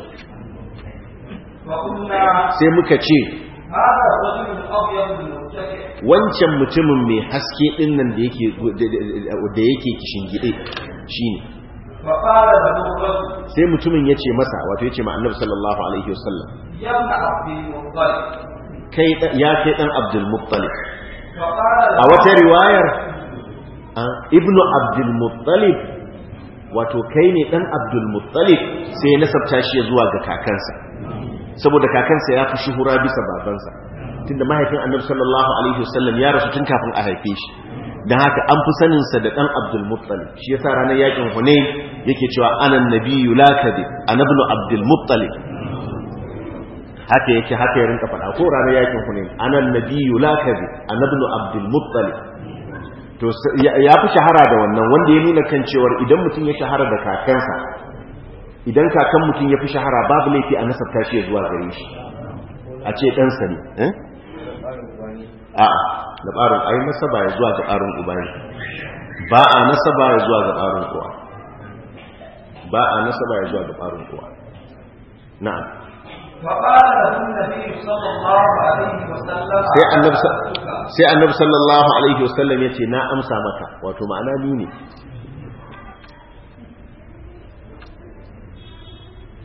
وقلنا sai muka ce هذا الرجل الأبيض المتكئ wancan mutumin mai haske din nan da yake da yake kishin gide shine فقال له الرجل sai mutumin ya ce masa wato ya ce ma annabi sallallahu alaihi wasallam يا ابن عبد المطلب kai da- ya kai dan abdul muttalib فقال له a wata riwayar a, ibnu abdul muttalib wato kai ne dan abdul muttalib sai ya nasabta shi zuwa ga kakansa saboda kakansa ya fi shuhura bisa babansa tunda mahaifin annabi sallallahu alaihi wasallam ya rasu tun kafin a haife shi dan haka an fi sanin sa da dan abdul muttalib shi yasa ranar yakin hunain yake cewa ana nabiyyu la kadib ana ibn abdul muttalib haka yake haka ya rinka faɗa ko ranar yakin hunain ana nabiyyu la kadib ana ibn abdul muttalib to s- ya ya fi shahara da wannan wanda ya nuna kan cewar idan mutum ya shahara da kakansa idan kakan mutum ya fi shahara babu laifi a nasabta shi ya zuwa gare shi a ce ɗansa ne eh? a'a da ɓarin ai nasaba ya zuwa ga ɓarin uba ne ba a nasaba ya zuwa ga ɓarin uwa ba a nasaba ya zuwa ga ɓarin uwa na'am فقال له النبي صلى الله عليه وسلم sai annabi sa- أصدقك. sai annabi sallallahu alaihi wasallam ya ce na amsa maka wato ma'ana ni ne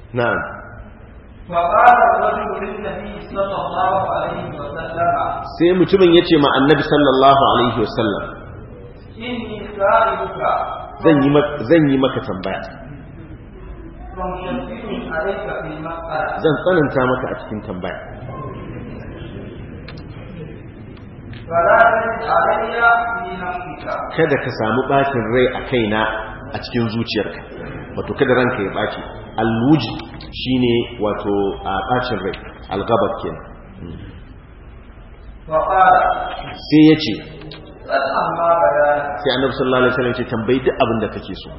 na'am فقال الرجل للنبي صلى الله عليه وسلم sai mutumin ya ce ma annabi sallallahu alaihi wasallam إني سائلك zan yi ma- zan yi maka tambaya فمشدد عليك في المسألة zan tsananta maka a cikin tambaya فلا تجد علي في نفسك kada ka samu bacin rai a kaina a cikin zuciyarka wato kada ranka ya baci alwuji shine wato a bacin rai algabab kenan فقال sai ya ce قد أما بيانك sai annabi sallallahu alaihi wasallam ya ce tambayi duk abin da kake so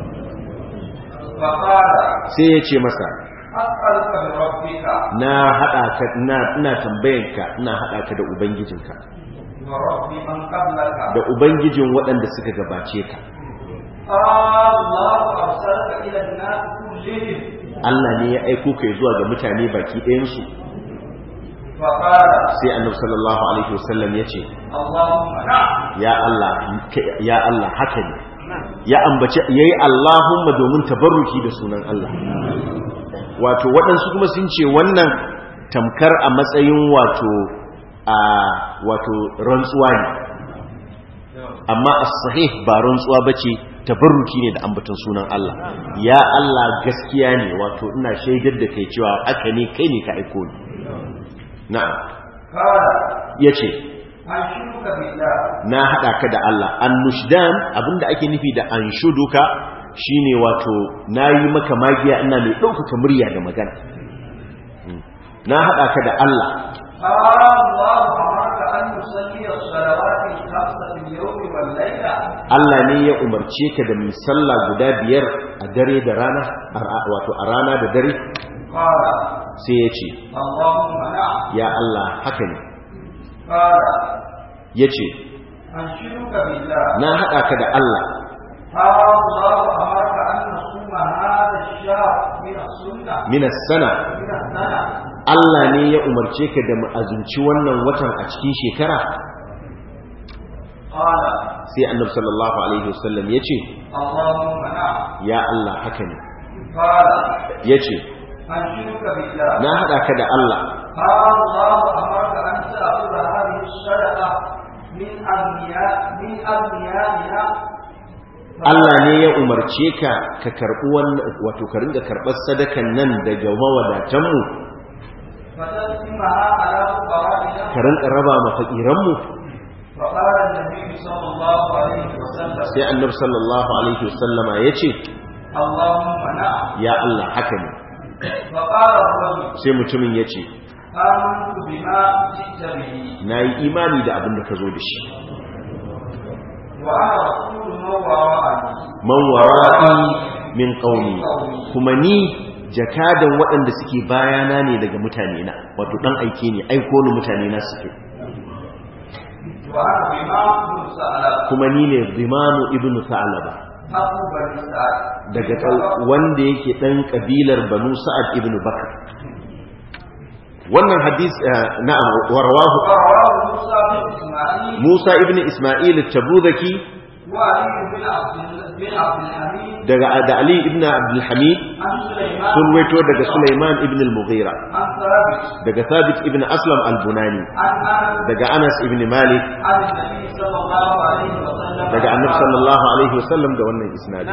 فقال sai ya ce masa أسألك بربك na hada ka ina ina tambayanka ina hada ka da ubangijinka ورب من قبلك da ubangijin waɗanda suka gabace ka الله أرسلك إلى الناس كلهم Allah ne ya aiko kai zuwa ga mutane baki ɗayansu فقال sai annabi sallallahu alaihi wasallam ya ce اللهم نعم ya Allah ya Allah haka ne ya ambace yayi Allahumma domin tabarruki da sunan Allah wato waɗansu kuma sun ce wannan tamkar a matsayin wato a wato rantsuwa ne amma as-sahih ba rantsuwa bace tabarruki ne da ambaton sunan Allah ya Allah gaskiya ne wato ina shaidar da kai cewa aka ne kai ne ka aiko ni na'am قال yace أنشدك بالله na haɗa ka da Allah annushdan abinda ake nufi da anshuduka shine wato nayi maka magiya ina mai ɗaukaka murya da magana Mm. na haɗa ka da Allah الله أمرك أن تصلي الصلوات الخمس في اليوم والليلة Allah ne ya umarce ka da mai sallah guda biyar a dare da rana a- wato a rana da dare قال sai ya ce اللهم نعم ya Allah haka ne قال ya ce أنشدك بالله na haɗa ka da Allah الله أمرك أن نصوم هذا الشهر من السنة minas sana من السنة Allah ne ya umarce ka da mu azumci wannan watan a cikin shekara قال sai annabi sallallahu alaihi wasallam ya ce اللهم نعم ya Allah haka ne قال ya ce أنشدك بالله na haɗa ka da Allah الله أمرك أن تأخذ هذه الصدقة من أغنياء من أغنيائنا Allah ne ya umarce ka ka karɓi wannan wato ka ringa karɓar sadakan nan daga mawadatanmu فتقسمها على فقرائنا ka rinka raba ma fakiranmu فقال النبي صلى الله عليه وسلم sai annabi sallallahu alaihi wasallama ya ce اللهم نعم ya Allah haka ne فقال الرجل sai mutumin ya ce آمنت بما جئت به na yi imani da abin da ka zo da shi وأنا رسول من وراءني man wara'i min qaumi kuma ni jakadan waɗanda suke bayana ne daga mutane na wato dan aike ne aiko ni mutane na suke وأنا بما بن سألك kuma ni ne zimanu ibnu sa'laba أبو بني سعد daga ƙau- wanda yake ɗan ƙabilar banu sa'ad ibn bakar wannan hadis eh, na'am warwahu ورواه موسى بن إسماعيل musa ibn isma'il at-tabuzaki وعلي بن عبد بن عبد الحميد daga da ali ibn abdul hamid عن سليمان sun waito daga sulaiman ibn al-mughira عن ثابت daga thabit ibn aslam al-bunani عن أنس daga anas ibn malik عن النبي صلى الله عليه وسلم daga annabi sallallahu alaihi wasallam da wannan isnadi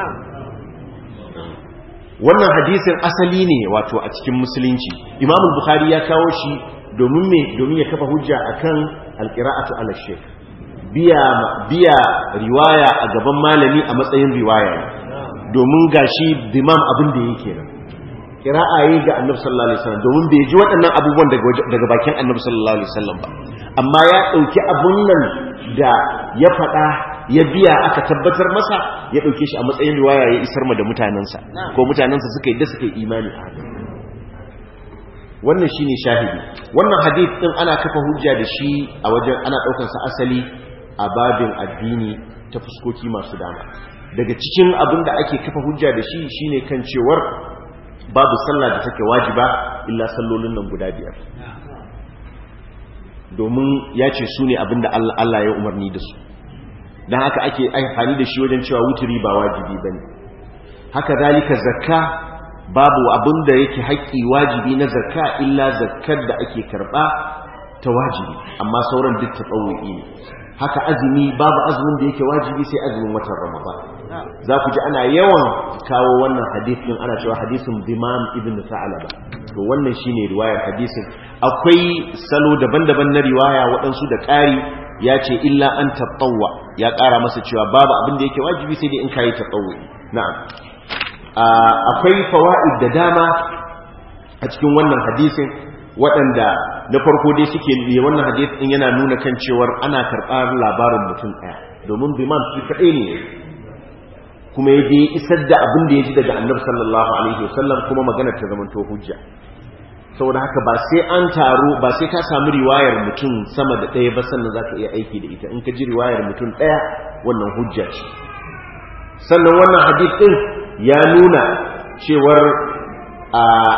wannan hadisin asali ne wato a cikin musulunci imam bukhari ya kawo shi domin me domin ya kafa hujja akan alqira'atu ala shaykh biya biya riwaya a gaban malami a matsayin riwaya ne domin gashi dimam abin da yake nan qira'a yi ga annabi sallallahu alaihi wasallam domin bai ji waɗannan abubuwan daga waje- daga bakin annabi sallallahu alaihi wasallam ba amma ya dauki abun nan da ya faɗa ya biya aka tabbatar masa ya dauke shi a matsayin riwaya ya isar ma da mutanansa ko mutanansa suka yi da suka yi imani a haka wannan shine shahidi wannan hadith din ana kafa hujja da shi a wajen ana daukar sa asali a babin addini ta fuskoki masu dama daga cikin abin da ake kafa hujja da shi shine kan cewar babu sallah da take wajiba illa sallolin nan guda biyar domin ya ce su ne abin da Allah Allah ya umarni da su don haka ake amfani da shi wajen cewa wuturi ba wajibi bane haka zalika zakka babu abin da yake haƙƙi wajibi na zakka illa zakkar da ake karɓa ta wajibi amma sauran duk tatawu'i ne haka azumi babu azumin da yake wajibi sai azumin watan ramadan za ku ji ana yawan kawo wannan hadisin ana cewa hadisin bimam ibn sa'alaba to wannan shine riwayar hadisin akwai salo daban-daban na riwaya waɗansu da ƙari ya ce illa an taɓawa ya ƙara masa cewa babu abin da yake wajibi sai dai in kayi taɓawa na'am akwai fawa'id da dama a cikin wannan hadisin waɗanda na farko dai suke ne wannan hadisin yana nuna kan cewar ana karɓar labarin mutum ɗaya domin bimam shi kaɗai ne kuma ya je isar da abin da ya ji daga annabi sallallahu alaihi wasallam kuma magana ta zamanto hujja saboda haka ba sai an taro ba sai ka samu riwayar mutum sama da ɗaya ba sannan za ka iya aiki da ita in ka ji riwayar mutum ɗaya wannan hujja ce sannan wannan hadith ɗin ya nuna cewar a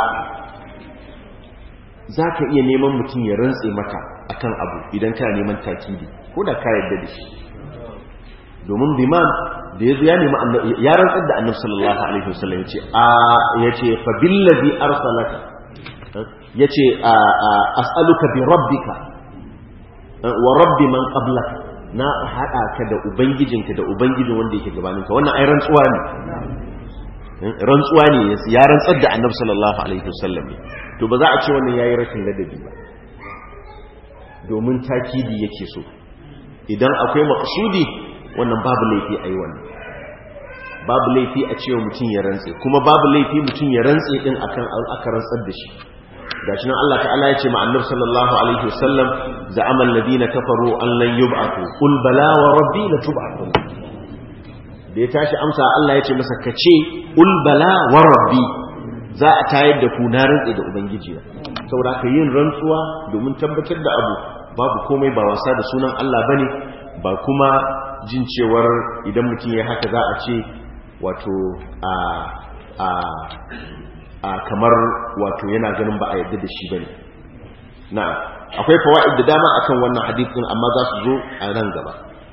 za ka iya neman mutum ya rantse maka akan abu idan kana neman takidi ko da ka yarda da shi domin bimam da ya zo ya nemi ya rantsar da annabi sallallahu alaihi wasallam yace a yace fa billazi arsalaka yace as'aluka bi rabbika wa rabbi man qablaka na hada ka da ubangijinka da ubangijin wanda yake gabaninka wannan ai rantsuwa ne rantsuwa ne ya rantsar da annabi sallallahu alaihi wasallam to ba za a ce wannan yayi rashin ladabi ba domin takidi yake so idan akwai maqsudi wannan babu laifi a yi wannan babu laifi a cewa mutum ya rantse kuma babu laifi mutum ya rantse din akan aka rantsar da shi gashi nan Allah ta'ala ya ce ma annabi sallallahu alaihi wasallam za'ama alladhina kafaru an lan yub'athu qul bala wa rabbi la tub'athun da ya tashi amsa Allah ya ce masa kace qul bala wa rabbi za a tayar da ku na rantse da ubangiji saboda ka yin rantsuwa domin tabbatar da abu babu komai ba wasa da sunan Allah bane ba kuma jin cewar idan mutum ya haka za a ce wato a a a kamar wato yana ganin ba a yadda da shi ba ne na akwai fawa'id da dama akan wannan hadithin amma za su zo a nan gaba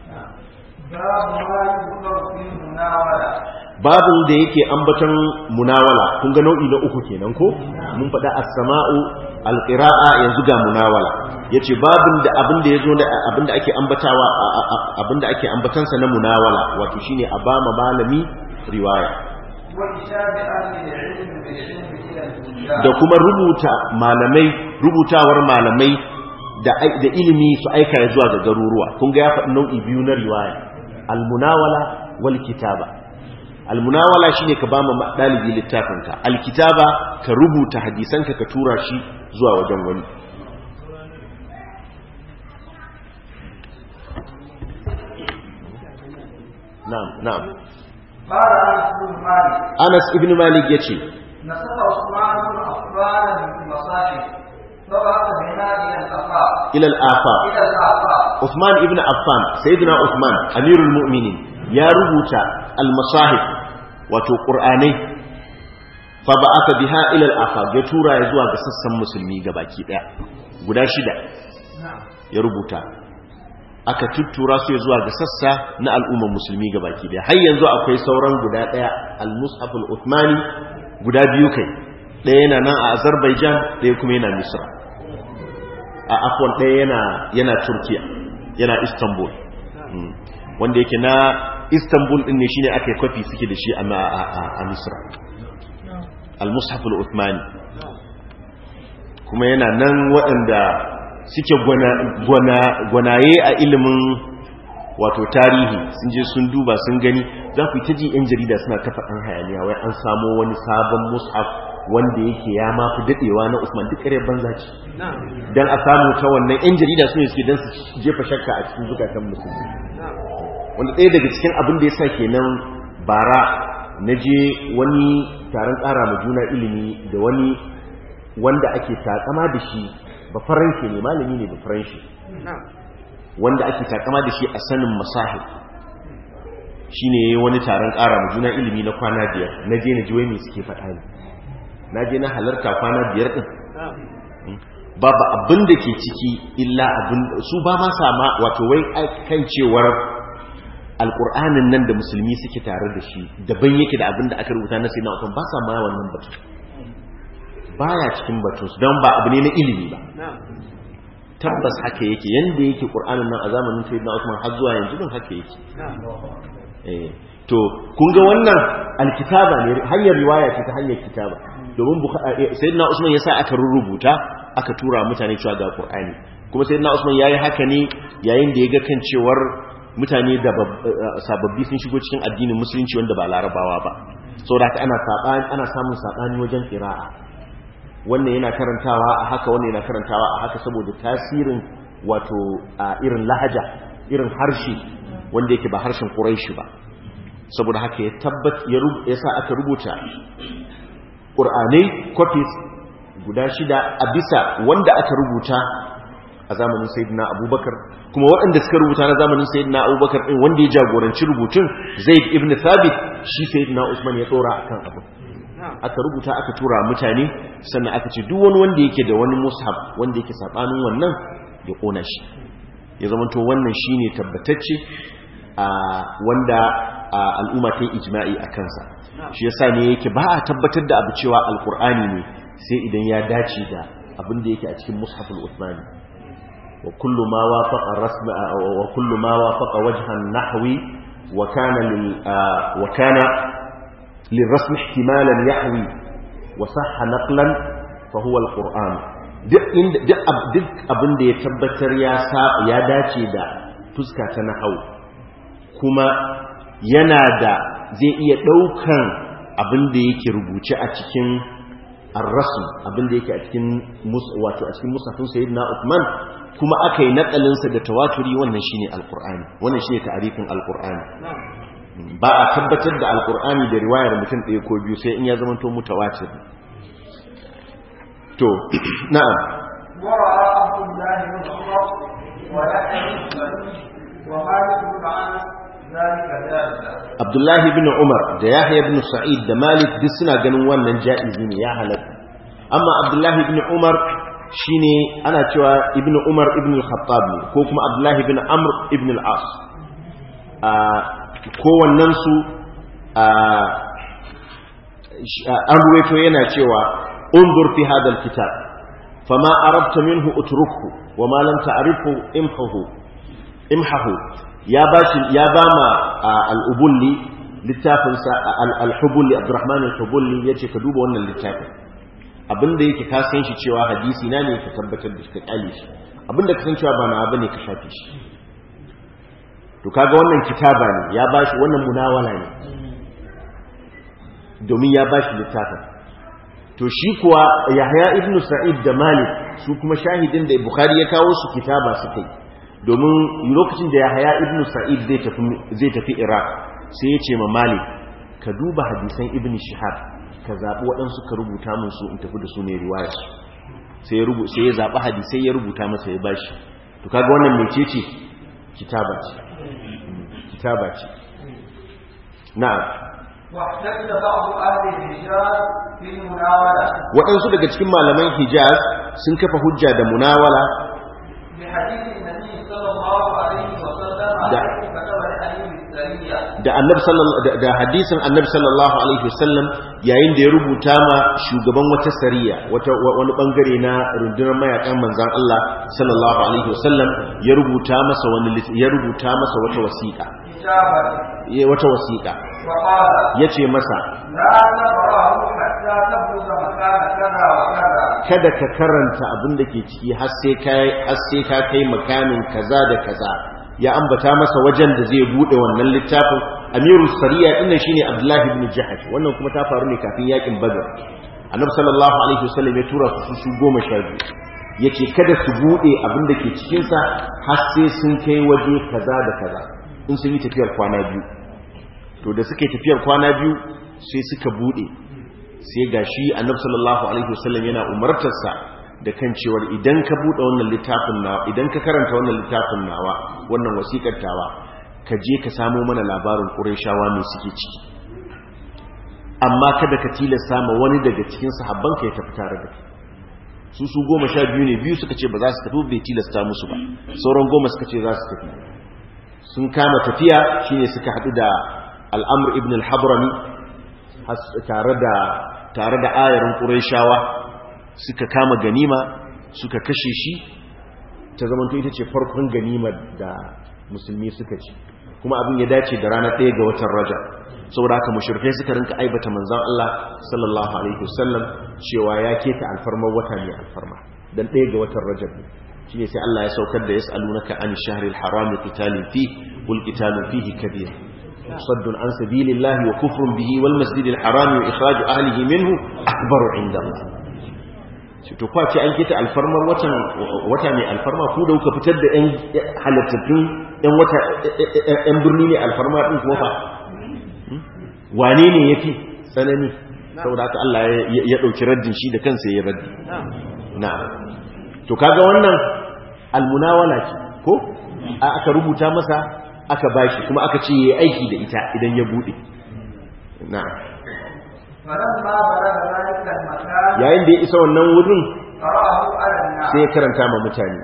babin da yake ambaton munawala kun ga nau'i na uku kenan ko mun faɗa as-sama'u al-qira'a yanzu ga munawala yace babin da abin da yazo da abin da ake ambatawa abin da ake ambatansa na munawala wato shine a ba malami riwaya da kuma rubuta malamai rubutawar malamai da da ilimi su aika zuwa ga garuruwa kun ga ya faɗi nau'i biyu na riwaya al-munawala wal kitaba almunawala shine ka bama dalibi littafinka alkitaba ka rubuta hadisanka ka tura shi zuwa wajen wani na'am na'am Anas ibn Malik yace nasaba Usman ibn Affan bin Masahib ila al-afaq Uthman ibn Affan sayyidina Uthman amirul mu'minin ya rubuta al-masahib wato qur'anai fa ba'atha biha ila al-afaq ya tura ya zuwa ga sassan musulmi gabaki daya guda shida ya rubuta aka tuttura su zuwa ga sassa na al'umman musulmi gabaki daya har yanzu akwai sauran guda daya al-mushaf al-uthmani guda biyu kai daya yana nan a Azerbaijan daya kuma yana Misra a afwan daya yana yana Turkiya yana Istanbul wanda yake na istanbul din ne shine aka yi kwafi suke da shi a misra al-mushaf al-uthmani kuma yana nan waɗanda suke gwanaye a ilimin wato tarihi sun je sun duba sun gani za ku yi ta ji 'yan jarida suna ta faɗin hayaniya wai an samo wani sabon mushaf wanda yake ya mafi daɗewa na usman duk ƙarar banza ce don a samu ta wannan 'yan jarida su ne suke don su jefa shakka a cikin zukatan musulmi wanda ɗaya daga cikin abin da ya sa kenan bara na je wani taron ƙara ma juna ilimi da wani wanda ake takama da shi ba faranshi ne malami ne ba faranshi wanda ake takama da shi a sanin masahib shi ne wani taron ƙara ma juna ilimi na kwana biyar na je na ji wai mai suke faɗa ne na je na halarta kwana biyar ɗin babu abin da ke ciki illa abin su ba ma sama wato wai kan cewar alƙur'anin nan da musulmi suke tare da shi daban yake da abin da aka rubuta na sayyidina Usman ba sa ma wannan batu baya cikin batun su don ba abu ne na ilimi ba tabbas haka yake yanda yake ƙur'anin nan a zamanin sayyidina Usman har zuwa yanzu din haka yake eh to kun ga wannan alkitaba ne hanyar riwaya ce ta hanyar kitaba domin sayyidina Usman yasa aka rubuta aka tura mutane cewa ga Qur'ani kuma sayyidina Usman yayi haka ne yayin da ya ga kan cewar mutane da sababbi sun shigo cikin addinin musulunci wanda ba larabawa ba saboda ana sabani ana samun sabani wajen qira'a wannan yana karantawa a haka wannan yana karantawa a haka saboda tasirin wato a irin lahaja irin harshe wanda yake ba harshen Quraishi ba saboda haka ya tabbat ya sa aka rubuta ƙur'anai copies guda shida a bisa wanda aka rubuta a zamanin sayidina abubakar kuma waɗanda suka rubuta na zamanin sayidina abubakar ɗin wanda ya jagoranci rubutun zaid ibn thabit shi sayidina usman ya tsora akan abu aka rubuta aka tura mutane sannan aka ce duk wani wanda yake da wani mushaf wanda yake sabanin wannan ya ƙona shi ya zama to wannan shine tabbatacce a wanda al'umma ta yi ijma'i a kansa shi yasa ne yake ba a tabbatar da abu cewa alkur'ani ne sai idan ya dace da abin da yake a cikin mushaful uthmani wa kullu ma wafaqa rasm wa kullu ma wafaqa wajhan nahwi wa kana lil wa kana lirasm ihtimalan yahwi wa sahha naqlan fa huwa alquran duk inda duk abin da ya tabbatar ya ya dace da fuska ta nahwu kuma yana da zai iya ɗaukan abin da yake rubuce a cikin arrasu abin da yake a cikin wato a cikin musafin sayyidina Uthman kuma aka yi nakalinsa da tawaturi wannan shine alqur'ani wannan shine ta'arifin alqur'ani ba a tabbatar da alqur'ani da riwayar mutum ɗaya ko biyu sai in ya zama to mutawatir to na'am ورأى عبد الله بن عمر ويحيى ومالك بن انس Abdullahi bin Umar da Yahya bin Sa'id da Malik duk suna ganin wannan ja'izi ne ya halatta. Amma Abdullahi bin Umar shine ana cewa Ibn Umar ibn al-Khattab ne ko kuma Abdullahi bin Amr ibn al-As. A kowannen su an ruwaito yana cewa unzur fi hadha al-kitab fama arabta minhu utrukhu wa ma lam ta'rifhu imhahu imhahu ya ba shi ya ba ma al-ubulli littafinsa al-hubulli abdurrahman al-hubulli yace ka duba wannan littafin abinda yake ka san shi cewa hadisi na ne ka tabbatar da shi ka kyale shi abinda ka san cewa ba na bane ka shafe shi to kaga wannan kitaba ne ya ba shi wannan munawala ne domin ya ba shi littafin to shi kuwa yahya ibnu sa'id da malik su kuma shahidin da bukhari ya kawo su kitaba suka yi domin lokacin da yahaya ibn sa'id zai tafi iraq sai ya ce ma malik ka duba hadisan ibn shihab ka zaɓi waɗansu ka rubuta mun su in tafi da su ne riwaya su sai ya rubuta sai ya zaɓi hadisai ya rubuta masa ya bashi to kaga wannan mece ce kitaba ce kitaba ce na'am واحتج بعض أهل الحجاز في المناولة waɗansu daga cikin malaman hijaz sun kafa hujja da munawala بحديث النبي صلى الله عليه وسلم دا- عليه كتب لأهل السرية da annabi sallallahu da- da hadisin annabi sallallahu alaihi wasallam yayin da ya rubuta ma shugaban wata sariya wata wa- wani bangare na rundunar mayakan manzon Allah sallallahu alaihi wasallam ya rubuta masa wani lit- ya rubuta masa wata wasiƙa كتابا ya wata wasiƙa وقال yace masa لا تقرأه حتى تبلغ مكان كذا وكذا kada ka karanta abin da ke ciki har sai ka har sai ka kai makamin kaza da kaza ya ambata masa wajen da zai bude wannan littafin amirul sariya dinnan shine abdullahi ibn jahash wannan kuma ta faru ne kafin yakin badr annabi sallallahu alaihi wasallam ya tura su su goma sha biyu yace kada su bude abin da ke cikin sa har sai sun kai waje kaza da kaza in sun yi tafiyar kwana biyu to da suka yi tafiyar kwana biyu sai suka bude sai ga shi annabi sallallahu alaihi wasallam yana umartarsa da kan cewar idan ka bude wannan littafin nawa idan ka karanta wannan littafin nawa wannan wasikar tawa ka je ka samo mana labarin qurayshawa me suke ciki amma kada ka tilasta ma wani daga cikin sahabban ka ya tafi tare da kai su su goma sha biyu ne biyu suka ce ba za su tafi bai tilasta musu ba sauran goma suka ce za su tafi sun kama tafiya shine suka hadu da al'amr ibn al-habrami tare da tare da ayarin qurayshawa suka kama ganima suka kashe shi ta zamanto ita ce farkon ganimar da musulmi suka ci kuma abin ya dace da ranar ɗaya ga watan raja saboda haka mushrikai suka rinka aibata manzon Allah sallallahu alaihi wasallam cewa ya keta alfarmar wata ne alfarma dan ɗaya ga watan rajab shine sai Allah ya saukar da yas'alunaka an shahril haram qitalin fi qul qitalun fihi kabir saddun an sabilillahi wa kufrun bihi wal masjidil haram wa ikhraj ahlihi minhu akbaru inda Allah shi to kwace an kita alfarmar watan wata mai alfarma ku da kuka fitar da ɗan halittattun ɗan wata ɗan birni ne alfarma ɗin kuma fa wane ne yafi tsanani saboda haka Allah ya ɗauki raddin shi da kansa ya raddi na'am to kaga wannan almunawala ce ko aka rubuta masa aka bashi kuma aka ce yayi aiki da ita idan ya bude na'am yayin da ya isa wannan wurin sai ya karanta ma mutane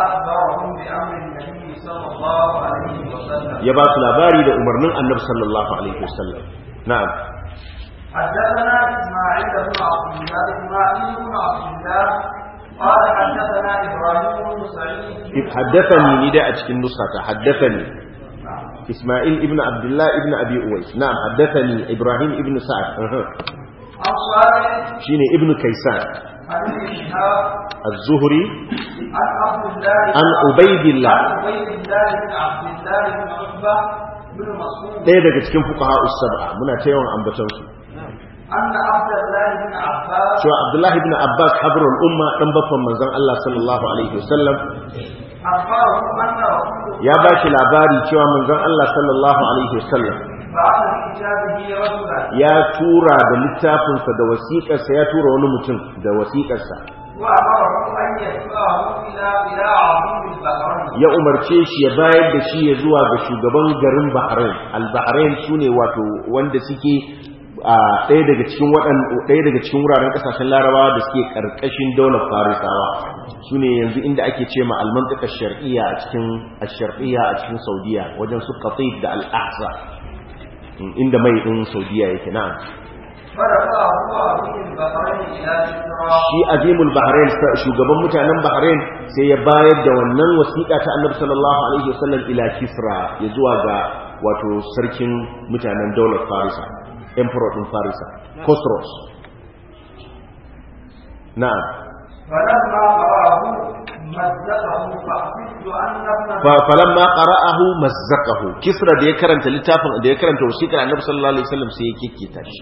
ya ba su labari da umarnin annabi sallallahu alaihi wasallam na'am حدثنا اسماعيل بن عبد الله اسماعيل بن عبد الله قال حدثنا ابراهيم بن سعيد حدثني نداء cikin nusata haddathani اسماعيل ابن عبد الله ابن ابي اويس نعم حدثني ابراهيم ابن سعد أه. عن صالح شيني ابن كيسان عن ابن شهاب الزهري عن عبد الله عن عبيد الله عن عبيد الله بن عبد الله بن عتبة بن مسعود ɗaya daga cikin fuqaha us-sab'a muna ta yawan ambaton su أن عبد الله بن عباس cewa Abdullah ibn Abbas habrul umma dan baffan manzon Allah sallallahu alaihi wasallam أخبره أن رسول ya ba shi labari cewa manzon Allah sallallahu alaihi wasallam بعث بكتابه رجلا ya tura da littafinsa da wasiƙarsa ya tura wani mutum da wasiƙarsa وأمره أن يدفعه إلى إلى عظيم البحرين ya umarce shi ya bayar da shi ya zuwa ga shugaban garin Bahrain al-Bahrain sune wato wanda suke a ɗaya daga cikin waɗan ɗaya daga cikin wuraren ƙasashen Larabawa da suke ƙarƙashin daular Farisawa sune yanzu inda ake ce ma al-mantiqa shar'iyya a cikin ash-shar'iyya a cikin Saudiya wajen su Qatif da al-Ahsa inda mai din Saudiya yake na'am فرفعه عظيم البحرين إلى كسرى shi azimul bahrain shugaban mutanen bahrain sai ya bayar da wannan wasiƙa ta annabi sallallahu alaihi wasallam ila kisra ya zuwa ga wato sarkin mutanen daular farisa emperor din farisa khosrows na'am فلما قرأه مزقه فحسبت أن ابن fa falamma qara'ahu mazzaqahu kisra da ya karanta littafin da ya karanta wasiƙar annabi sallallahu alaihi wasallam sai ya kikkita shi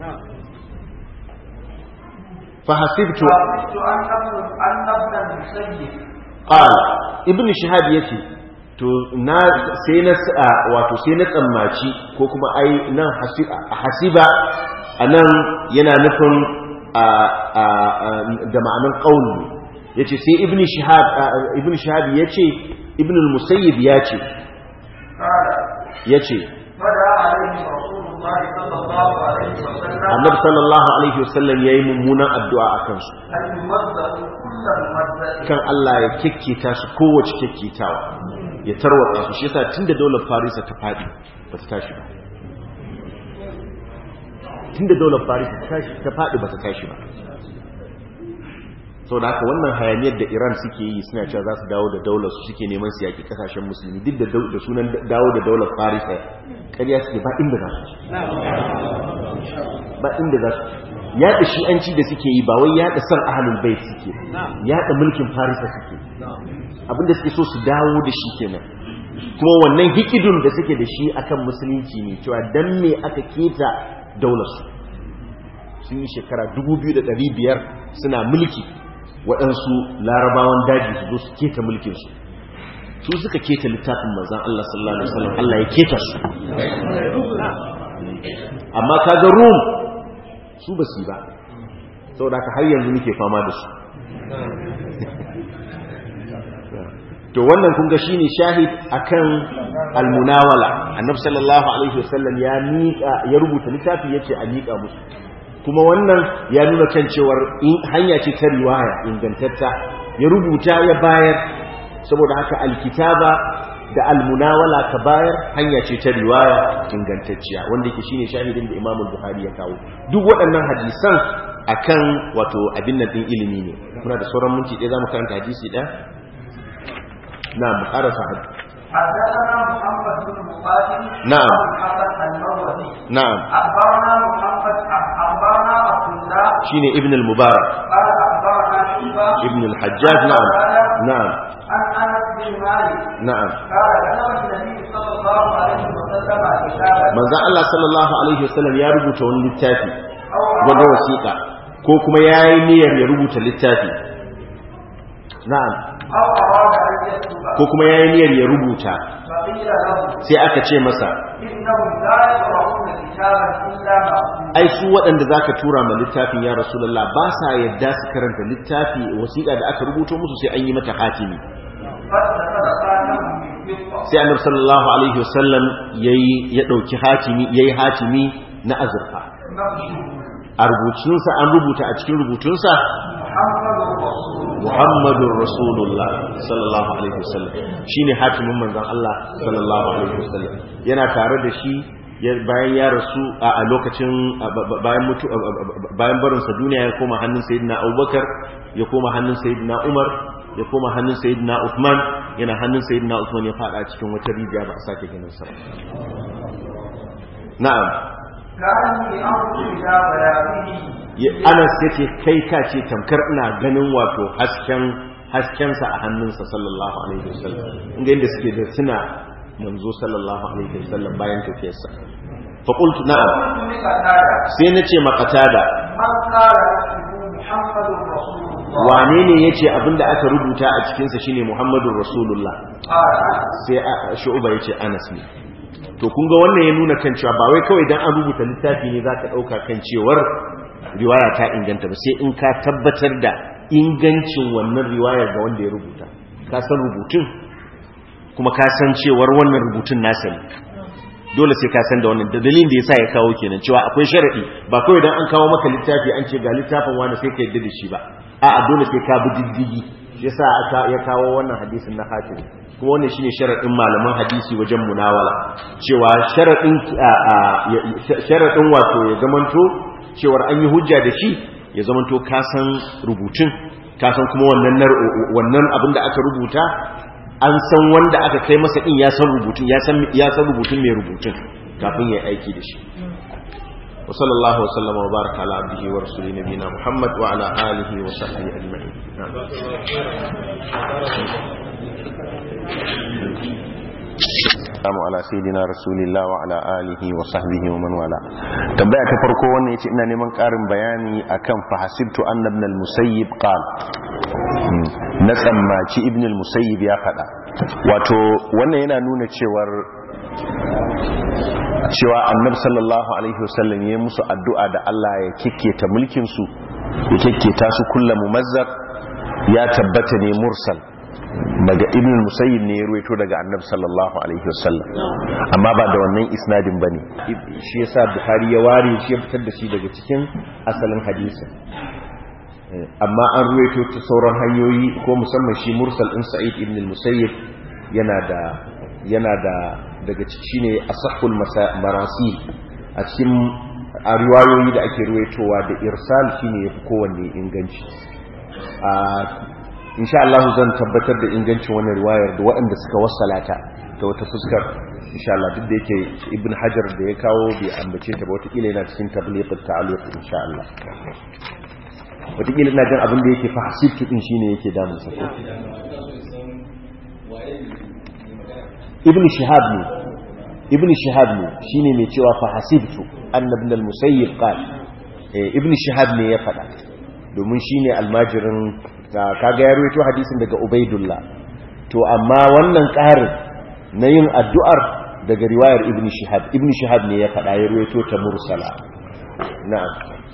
fa hasibtu فحسبت أن ابن أن ابن المسيب qal ibn shihab yace to na sai na sa- wato sai na tsammaci ko kuma ai nan hasi- hasiba anan yana nufin a- a- a- da ma'anar qauli yace sai ibn shihab a- ibn shihab yace ibn al-musayyib yace قال yace فدعا عليه رسول الله صلى الله عليه وسلم annabi sallallahu alaihi wasallam yayi mummunan addu'a akan su أن يمزق كل ممزق kan Allah ya kekketa su kowace kekketawa ya tarwatsa su shi yasa tunda daular Farisa ta fadi ba ta tashi ba tunda daular Farisa ta tashi ta fadi ba ta tashi ba saboda haka wannan hayaniyar da Iran suke yi suna cewa za su dawo da daular su suke neman su yaki kasashen musulmi duk da dau- da sunan dawo da daular Farisa ƙarya suke ba inda za su ci ba inda za su yaɗa shi'anci da suke yi ba wai yaɗa san ahalul bait suke yaɗa mulkin farisa suke abinda suke so su dawo da shi kenan kuma wannan hikidun da suke da shi akan musulunci ne cewa dan me aka keta daular su sun yi shekara 2500 suna mulki waɗansu larabawan daji su zo su keta mulkinsu su suka keta littafin manzan Allah sallallahu alaihi wasallam Allah ya keta su amma kaga rum su ba su yi ba saboda haka har yanzu muke fama da su to wannan kun ga shine shahid akan almunawala annabi sallallahu alaihi wasallam ya miƙa ya rubuta littafi yace a miƙa musu kuma wannan ya nuna kan cewar in- hanya ce ta riwaya ingantatta ya rubuta ya bayar saboda haka alkitaba da almunawala ka bayar hanya ce ta riwaya ingantacciya wanda yake shine shahidin da Imam Bukhari ya kawo duk waɗannan hadisan akan wato abin nan din ilimi ne muna da sauran minti ɗaya zamu karanta hadisi ɗaya na mu karasa hadisi حدثنا محمد بن مقاتل نعم. الحسن المروزي na'am أخبرنا محمد أخبرنا عبد الله shine Ibn al-Mubarak قال أخبرنا شيبة Ibn al-Hajjaj na'am na'am عن أنس بن مالك na'am قال كتب النبي صلى الله عليه وسلم كتابا manzon Allah sallallahu alaihi wasallam ya rubuta wani littafi أو wanda wasiƙa ko kuma yayi niyyar ya rubuta littafi na'am أو أراد أن يكتب ko kuma yayi niyyar ya rubuta فقيل له sai aka ce masa إنهم لا يقرؤون كتابا إلا مكتوبا ai su waɗanda zaka tura ma littafin ya rasulullah ba sa yadda su karanta littafi wasiƙa da aka rubuto musu sai an yi mata hatimi فاتخذ خاتما من فضة sai annabi sallallahu alaihi wasallam yayi ya dauki hatimi yayi hatimi na azurfa مكتوب a rubutunsa an rubuta a cikin rubutunsa محمد رسول الله Muhammadun Rasulullah sallallahu alaihi wasallam shine hatimin manzon Allah sallallahu alaihi wasallam yana tare da shi ya- bayan ya rasu a a lokacin a- ba- ba- bayan mutu a- a- a- bayan barin sa duniya ya koma hannun sayyidina Abubakar ya koma hannun sayyidina Umar ya koma hannun sayyidina Uthman yana hannun sayyidina Uthman ya fada cikin wata rijiya ba a sake ganin sa ba. na'am كأني أنظر إلى بياضه Ya- Anas yake kai ka ce tamkar ina ganin wato hasken haskensa a hannunsa sallallahu alaihi wasallam inda inda suke da suna manzo sallallahu alaihi wasallam bayan tafiyarsa fa qultu na'am قلت لقتادة sai nace maqatada من قال اسمه محمد رسول الله wane ne yace abinda aka rubuta a cikin sa shine Muhammadur Rasulullah قال أنس sai a- Shu'ba yace Anas ne to kun ga wannan ya nuna kan cewa ba wai kawai dan an rubuta littafi ne zaka dauka kan cewar riwaya ta inganta ba sai in ka tabbatar da ingancin wannan riwayar ga wanda ya rubuta ka san rubutun kuma ka san cewar wannan rubutun nasa ne dole sai ka san da wannan da dalilin da yasa ya kawo kenan cewa akwai sharadi ba kawai dan an kawo maka littafi an ce ga littafin wani sai ka yadda da shi ba a'a dole sai ka bi diddigi shi yasa aka ya kawo wannan hadisin na hatim kuma wannan shine sharadin malaman hadisi wajen munawala cewa sharadin a- a- ya- sharadin wato ya zamanto cewar an yi hujja da shi ya zamanto ka san rubutun ka san kuma wannan nar- wannan abin da aka rubuta an san wanda aka kai masa din ya san rubutun ya san ya san rubutun mai rubutun kafin ya aiki da shi wa sallallahu wa sallama wa baraka ala abdihi wa rasuli nabiyina muhammad wa ala alihi wa sahbihi ajma'in na'am Assalamu ala sayyidina rasulillah wa ala alihi wa sahbihi wa man wala tambaya ta farko wannan yace ina neman karin bayani akan fa hasibtu anna ibn al-musayyib qala na tsammaci ibn al-musayyib ya fada wato wannan yana nuna cewar cewa annabi sallallahu alaihi wasallam ya musu addu'a da Allah ya kikketa mulkin su ya kikketa su kullu mumazzar ya tabbata ne mursal daga ibn musayyib ne ya ruwaito daga annabi sallallahu alaihi wasallam amma ba da wannan isnadin bane shi yasa bukhari ya ware shi ya fitar da shi daga cikin asalin hadisi amma an ruwaito ta sauran hanyoyi ko musamman shi mursal din sa'id ibn musayyib yana da yana da daga ciki shine asahul marasi a cikin a riwayoyi da ake ruwaitowa da irsal shine yafi kowanne inganci a insha Allah zan tabbatar da ingancin wannan riwayar da waɗanda suka wassalata ta wata fuskar insha Allah duk da yake ibn hajar da ya kawo bai ambace ta ba wata kila yana cikin tabliqut ta'alluq insha Allah wata kila ina jin abin da yake fa hasibtu din shine yake damun sa ko ibn shihab ne ibn shihab ne shine mai cewa fa hasibtu anna ibn al-musayyib qala ibn shihab ne ya faɗa domin shine almajirin kaga ya rawaito hadisin daga ubaidullah to amma wannan ƙarin na yin addu'ar daga riwayar ibn shihab ibn shihab ne ya faɗa ya rawaito ta mursala na'am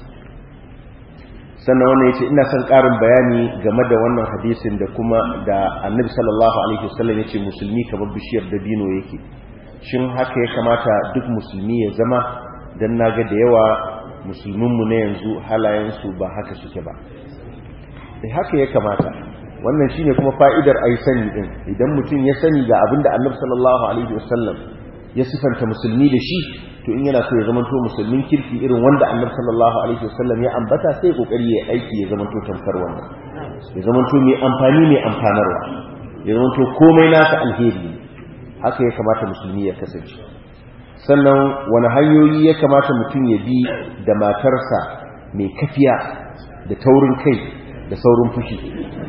sannan wannan yace ina son ƙarin bayani game da wannan hadisin da kuma da annabi sallallahu alaihi wasallam yace musulmi kamar bishiyar dabino yake shin haka ya kamata duk musulmi ya zama dan naga da yawa musulminmu na yanzu halayensu ba haka suke ba sai haka ya kamata wannan shine kuma fa'idar ai sani din idan mutum ya sani ga abin da annabi sallallahu alaihi wasallam ya sifanta musulmi da shi to in yana so ya zama to musulmin kirki irin wanda annabi sallallahu alaihi wasallam ya ambata sai kokari ya aiki ya zama to tamkar wannan ya zama to mai amfani mai amfanarwa ya zama to komai nasa alheri haka ya kamata musulmi ya kasance sannan wani hanyoyi ya kamata mutum ya bi da matarsa mai kafiya da taurin kai da saurin fushi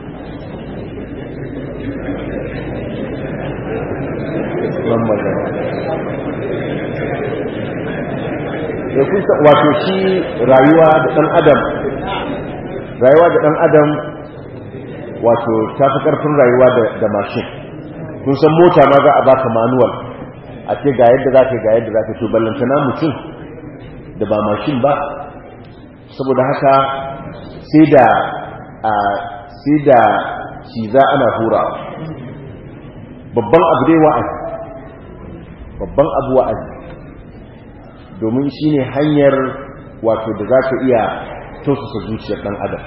wato shi rayuwa da ɗan adam rayuwa da ɗan adam wato ta fi ƙarfin rayuwa da mashin kun san mota ma za a baka manuwal a ce ga yadda za ka ga yadda za ka to ballantana mutum da ba mashin ba saboda haka sai da sai da shi za ana hura babban abu dai wa'azi babban abu wa'azi domin shi ne hanyar wato da za ka iya tausasa zuciyar ɗan adam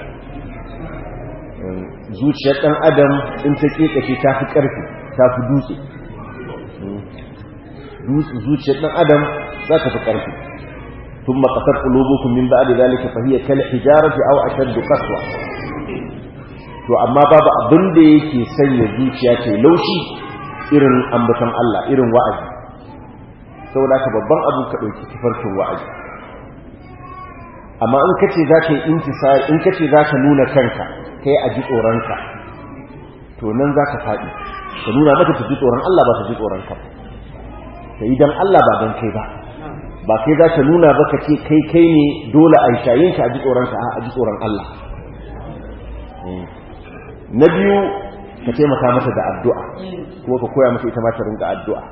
zuciyar ɗan adam in ta ƙeƙashe ta fi ƙarfi ta fi dutse zuciyar ɗan adam za ta fi ƙarfi tun makasar ƙulubukun min ba'a da zalika fahiyar kala hijarati au ashar da kaswa to amma babu abin da yake sanya zuciya ce laushi irin ambaton Allah irin wa'azi saboda ka babban abu ka ɗauki tafarkin wa'azi amma in kace za ka yi intisari in kace za ka nuna kanka kai a ji tsoronka to nan za ka faɗi ka nuna mata ta ji tsoron Allah ba ta ji tsoronka ka yi don Allah ba don kai ba ba kai za ka nuna ba ka ce kai kai ne dole a shayin ka a ji tsoronka a ji tsoron Allah na biyu ka taimaka mata da addu'a kuma ka koya mata ita ma ta rinka addu'a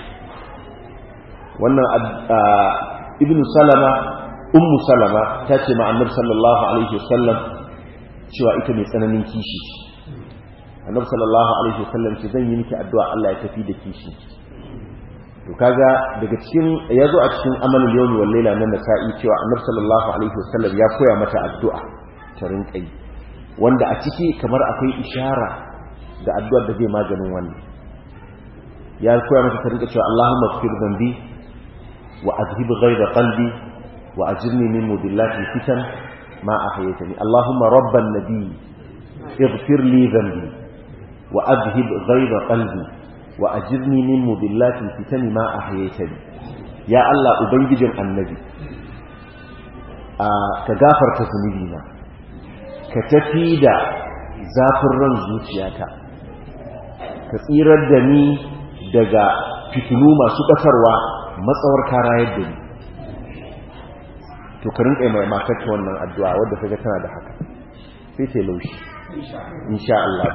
wannan ibn salama ummu salama ta ce ma'annar sallallahu alaihi wasallam cewa ita mai tsananin kishi annabi sallallahu alaihi wasallam ce zan yi miki addu'a Allah ya tafi da kishi to kaga daga cikin yazo a cikin amalul yawmi wal layla na nasa'i cewa annabi sallallahu alaihi wasallam ya koya mata addu'a ta rinka yi wanda a ciki kamar akwai ishara da addu'ar da zai maganin wannan ya koya mata ta rinka cewa Allahumma ighfir dhanbi وأذهب غيظ قلبي وأجرني من مدلات الفتن ما أحييتني اللهم رب النبي اغفر لي ذنبي وأذهب غيظ قلبي وأجرني من مدلات الفتن ما أحييتني يا الله أبنجج النبي كغافر تزنبينا كتفيد zafin ran zuciyata ka tsirar da ni daga fitinu masu ƙasarwa matsawar kara yadda ni to ka rinƙa mai matarka wannan addu'a wadda kaga tana da haka sai ta laushi insha Allah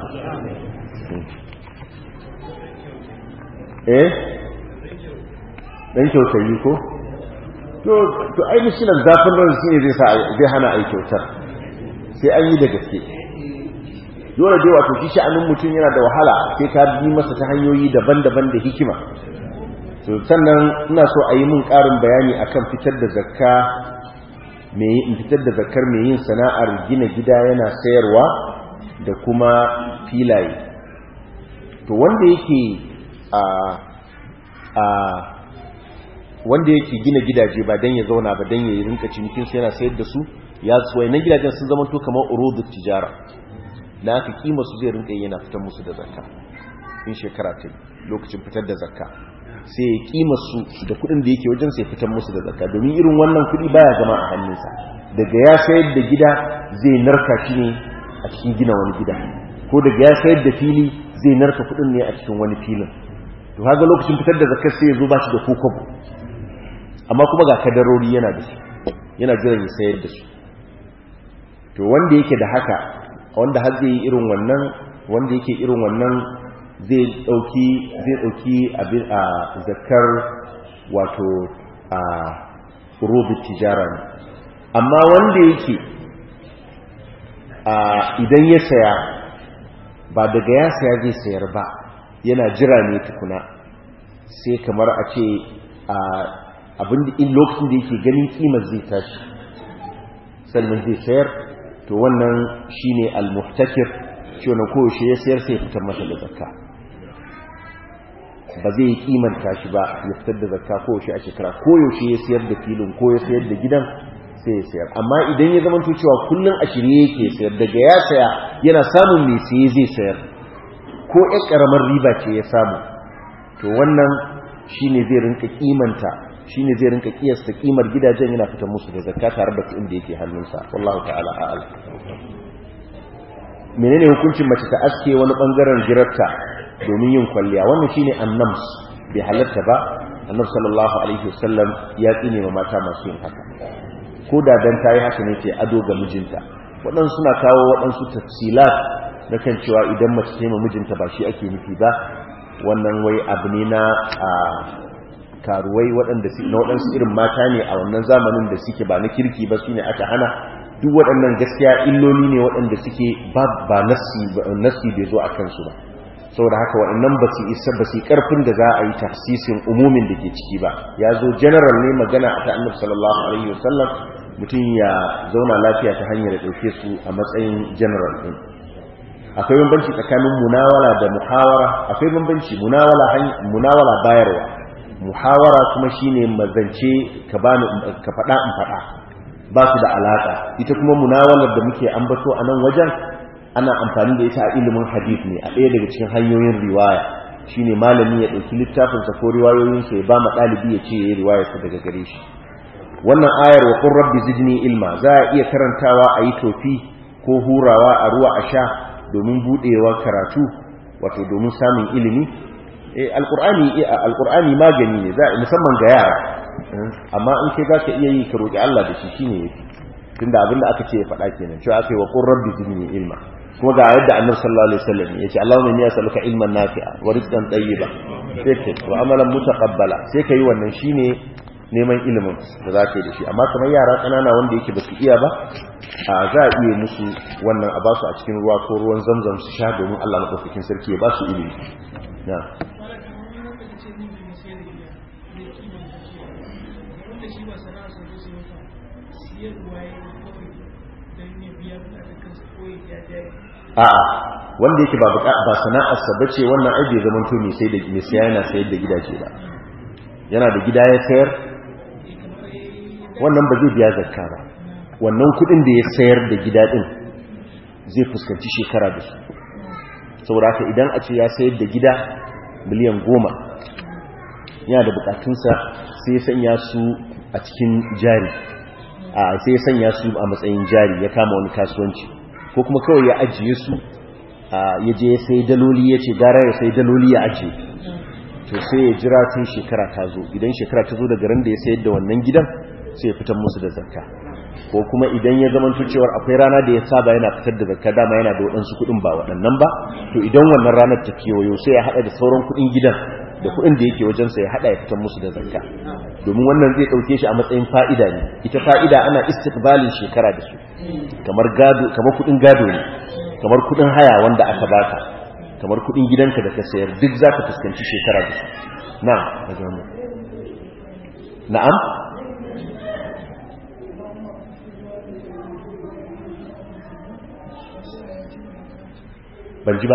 eh dan kyautayi ko to to ai mishinan zafin ran shi ne zai sa zai hana ai kyautar sai an yi da gaske dole dai wato shi sha'anin mutum yana da wahala sai ka bi masa ta hanyoyi daban-daban da hikima to sannan ina so a yi min ƙarin bayani akan fitar da zakka mai in fitar da zakkar mai yin sana'ar gina gida yana sayarwa da kuma filaye to wanda yake a a wanda yake gina gidaje ba dan ya zauna ba dan ya yi rinka cinikin su yana sayar da su ya tsuwai na gidajen sun zama to kamar urudut tijara na aka kima su zai rinka yana fitar musu da zakka in shekara ta lokacin fitar da zakka sai ya kima su da kudin da yake wajen sai fitar musu da zakka domin irin wannan kudi baya zama a hannunsa daga ya sayar da gida zai narka shi ne a cikin gina wani gida ko daga ya sayar da fili zai narka kudin ne a cikin wani filin to kaga lokacin fitar da zakkar sai ya zo ba shi da kokobo amma kuma ga kadarori yana da su yana jiran ya sayar da su to wanda yake da haka wanda har zai yi irin wannan wanda yake irin wannan zai dauki zai dauki abin a zakar wato a rubu tijara ne amma wanda yake a idan ya saya ba daga ya saya zai sayar ba yana jira ne tukuna sai kamar a ce a abin da in lokacin da yake ganin kimar zai tashi sannan zai sayar to wannan shine al-muhtakir shi wannan koyaushe ya sayar sai ya fitar masa da zakka ba zai yi kimanta shi ba ya fitar da zakka koyaushe a shekara koyaushe ya sayar da filin ko ya sayar da gidan sai ya sayar amma idan ya zama cewa kullum a shirye yake sayar daga ya saya yana samun mai saye zai sayar ko ƴan ƙaramar riba ce ya samu to wannan shine zai rinka kimanta shine zai rinka kiyasta kimar gidajen yana fitar musu da zakka tare da kuɗin da yake hannunsa wallahu ta'ala a'lam menene hukuncin mace ta aske wani bangaren girarta domin yin kwalliya wannan shine annams bai halatta ba annabi sallallahu alaihi wasallam ya tsine ma mata masu yin haka ko da dan tayi haka ne ce ado ga mijinta waɗansu suna kawo waɗansu tafsilat na kan cewa idan mace ta yi ma mijinta ba shi ake nufi ba wannan wai abu ne na karuwai waɗanda na waɗansu irin mata ne a wannan zamanin da suke ba na kirki ba su ne aka hana duk waɗannan gaskiya illoli ne waɗanda suke ba nassi bai zo a kansu ba saboda haka waɗannan ba su isa ba su ƙarfin da za a yi tafsisin umumin da ke ciki ba ya zo general ne magana a ta annabi sallallahu alaihi wasallam mutum ya zauna lafiya ta hanyar ɗauke su a matsayin general ɗin akwai bambanci tsakanin munawala da muhawara akwai bambanci munawala munawala bayarwa muhawara kuma shine mazance ka bani ka faɗa in faɗa ba su da alaƙa ita kuma munawalar da muke ambato a nan wajen ana amfani da ita a ilimin hadith ne a ɗaya daga cikin hanyoyin riwaya shine malami ya ɗauki littafinsa ko riwayoyinsa ya ba ma ɗalibi ya ce ya yi riwayarsa daga gare shi wannan ayar wa qur rabbi zidni ilma za a iya karantawa a yi tofi ko hurawa a ruwa a sha domin buɗewa karatu wato domin samun ilimi alƙur'ani alƙur'ani magani ne za musamman ga yara amma in kai zaka iya yi ka roki Allah da shi shine yafi tunda abinda aka ce ya faɗa kenan cewa aka yi wa qur rabbi zidni ilma kuma ga yadda annabi sallallahu alaihi wasallam yace Allahumma inni as'aluka ilman nafi'a wa rizqan tayyiba sai kai wa amalan mutaqabbala sai kai wannan shine neman ilimin da zaka yi da shi amma kamar yara kanana wanda yake ba su iya ba a za a iya musu wannan a ba su a cikin ruwa ko ruwan zamzam su sha domin Allah madaukakin sarki ya ba su ilimi na a'a wanda yake ba ba sana'arsa bace wannan ai bai zaman to mai sai da mai saya yana sayar da gidaje ba yana da gida ya sayar wannan ba zai biya zakka ba wannan kudin da ya sayar da gida din zai fuskanci shekara da su saboda haka idan a ce ya sayar da gida miliyan goma yana da bukatunsa sai ya sanya su a cikin jari a sai ya sanya su a matsayin jari ya kama wani kasuwanci ko kuma kawai ya ajiye su ya je sai daloli ya ce gara ya sai daloli ya ajiye to sai ya jira tun shekara ta zo idan shekara ta zo daga ran da ya sayar da wannan gidan sai ya fitar musu da zakka ko kuma idan ya zama cewar akwai rana da ya saba yana fitar da zakka dama yana da waɗansu kuɗin ba waɗannan ba to idan wannan ranar ta kewayo sai ya haɗa da sauran kuɗin gidan da kuɗin da yake wajensa ya haɗa ya fitar musu da zakka domin wannan zai ɗauke shi a matsayin fa'ida ne ita fa'ida ana istiqbalin shekara da su kamar gado kamar kuɗin gado ne kamar kuɗin haya wanda aka baka kamar kuɗin gidanka da ka sayar duk za ka fuskanci shekara da su na'am na'am ban ji ba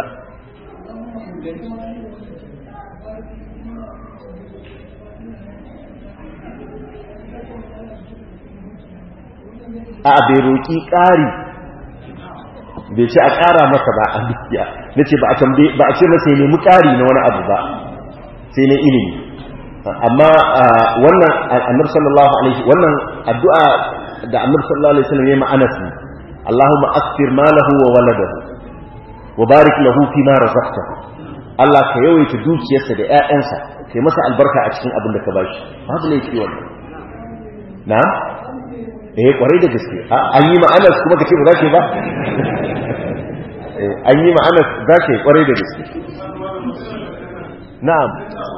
a bai roƙi ƙari bai ce a ƙara masa ba a dukiya na ce ba a ce masa ya nemi ƙari na wani abu ba sai na ilimi amma wannan annabi sallallahu alaihi wannan addu'a da annabi sallallahu alaihi wasallam yayi ma'anas ne Allahumma akthir malahu wa waladahu wa barik lahu fi ma razaqtahu Allah ka yawaita dukiyarsa da ƴaƴansa kai masa albarka a cikin abin da ka bashi babu laifi wannan na'am eh kwarai da gaske an yi ma'anas kuma kace ba za ke ba an yi ma'anas za ke kwarai da gaske na'am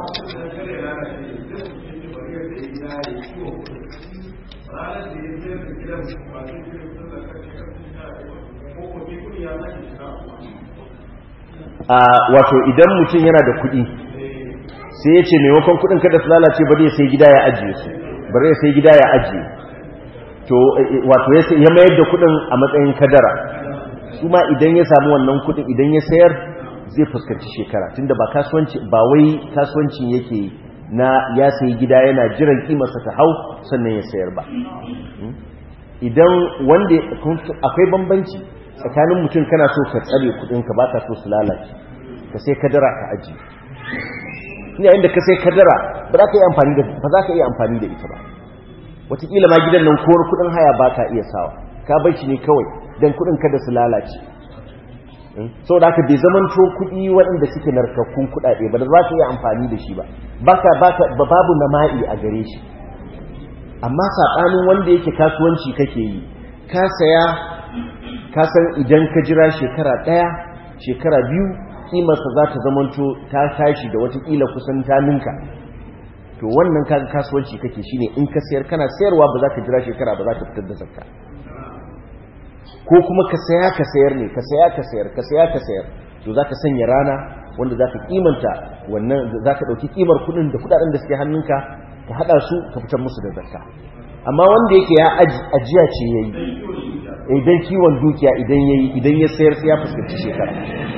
wato idan mutum yana da kuɗi sai ya ce maimakon kuɗin kada su lalace bari ya sai gida ya ajiye su bari ya sai gida ya ajiye to wato ya mayar da kudin a matsayin kadara su ma idan ya samu wannan kudin idan ya sayar zai fuskanci shekara tunda ba kasuwanci ba wai kasuwancin yake na ya sayi gida yana jiran kimarsa ta hau sannan ya sayar ba idan wanda akwai bambanci tsakanin mutum kana so ka tsare kudinka ba ka so su lalace ka sai kadara ka aji yayin da ka sai kadara ba za ka yi amfani da ba za ka iya amfani da ita ba wataƙila ma gidan nan kowar kudin haya ba ka iya sawa ka bar shi ne kawai don kudin kada su lalace sau da aka bai zaman to kudi waɗanda suke narkakkun kudade ba da za ka iya amfani da shi ba ba babu nama'i a gare shi amma saɓanin wanda yake kasuwanci kake yi ka saya ka san idan ka jira shekara ɗaya shekara biyu ƙimarsa za ta zamanto ta tashi da watakila kusan ta ninka to wannan kaga kasuwanci kake shine in ka sayar kana sayarwa ba za ka jira shekara ba za ka fitar da zakka ko kuma ka saya ka sayar ne ka saya ka sayar ka saya ka sayar to za ka sanya rana wanda za ka kimanta wannan za ka ɗauki kimar kuɗin da kuɗaɗen da suke hannunka ka haɗa su ka fitar musu da zakka amma wanda yake ya ajiya ce ya yi idan kiwon dukiya idan ya yi idan ya sayar sai ya fuskanci shekara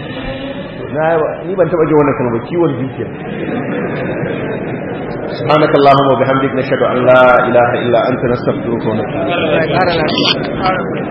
ni ban taɓa ji wannan kalmar kiwon dukiya سبحانك اللهم وبحمدك نشهد أن لا إله إلا أنت نستغفرك ونتوب إليك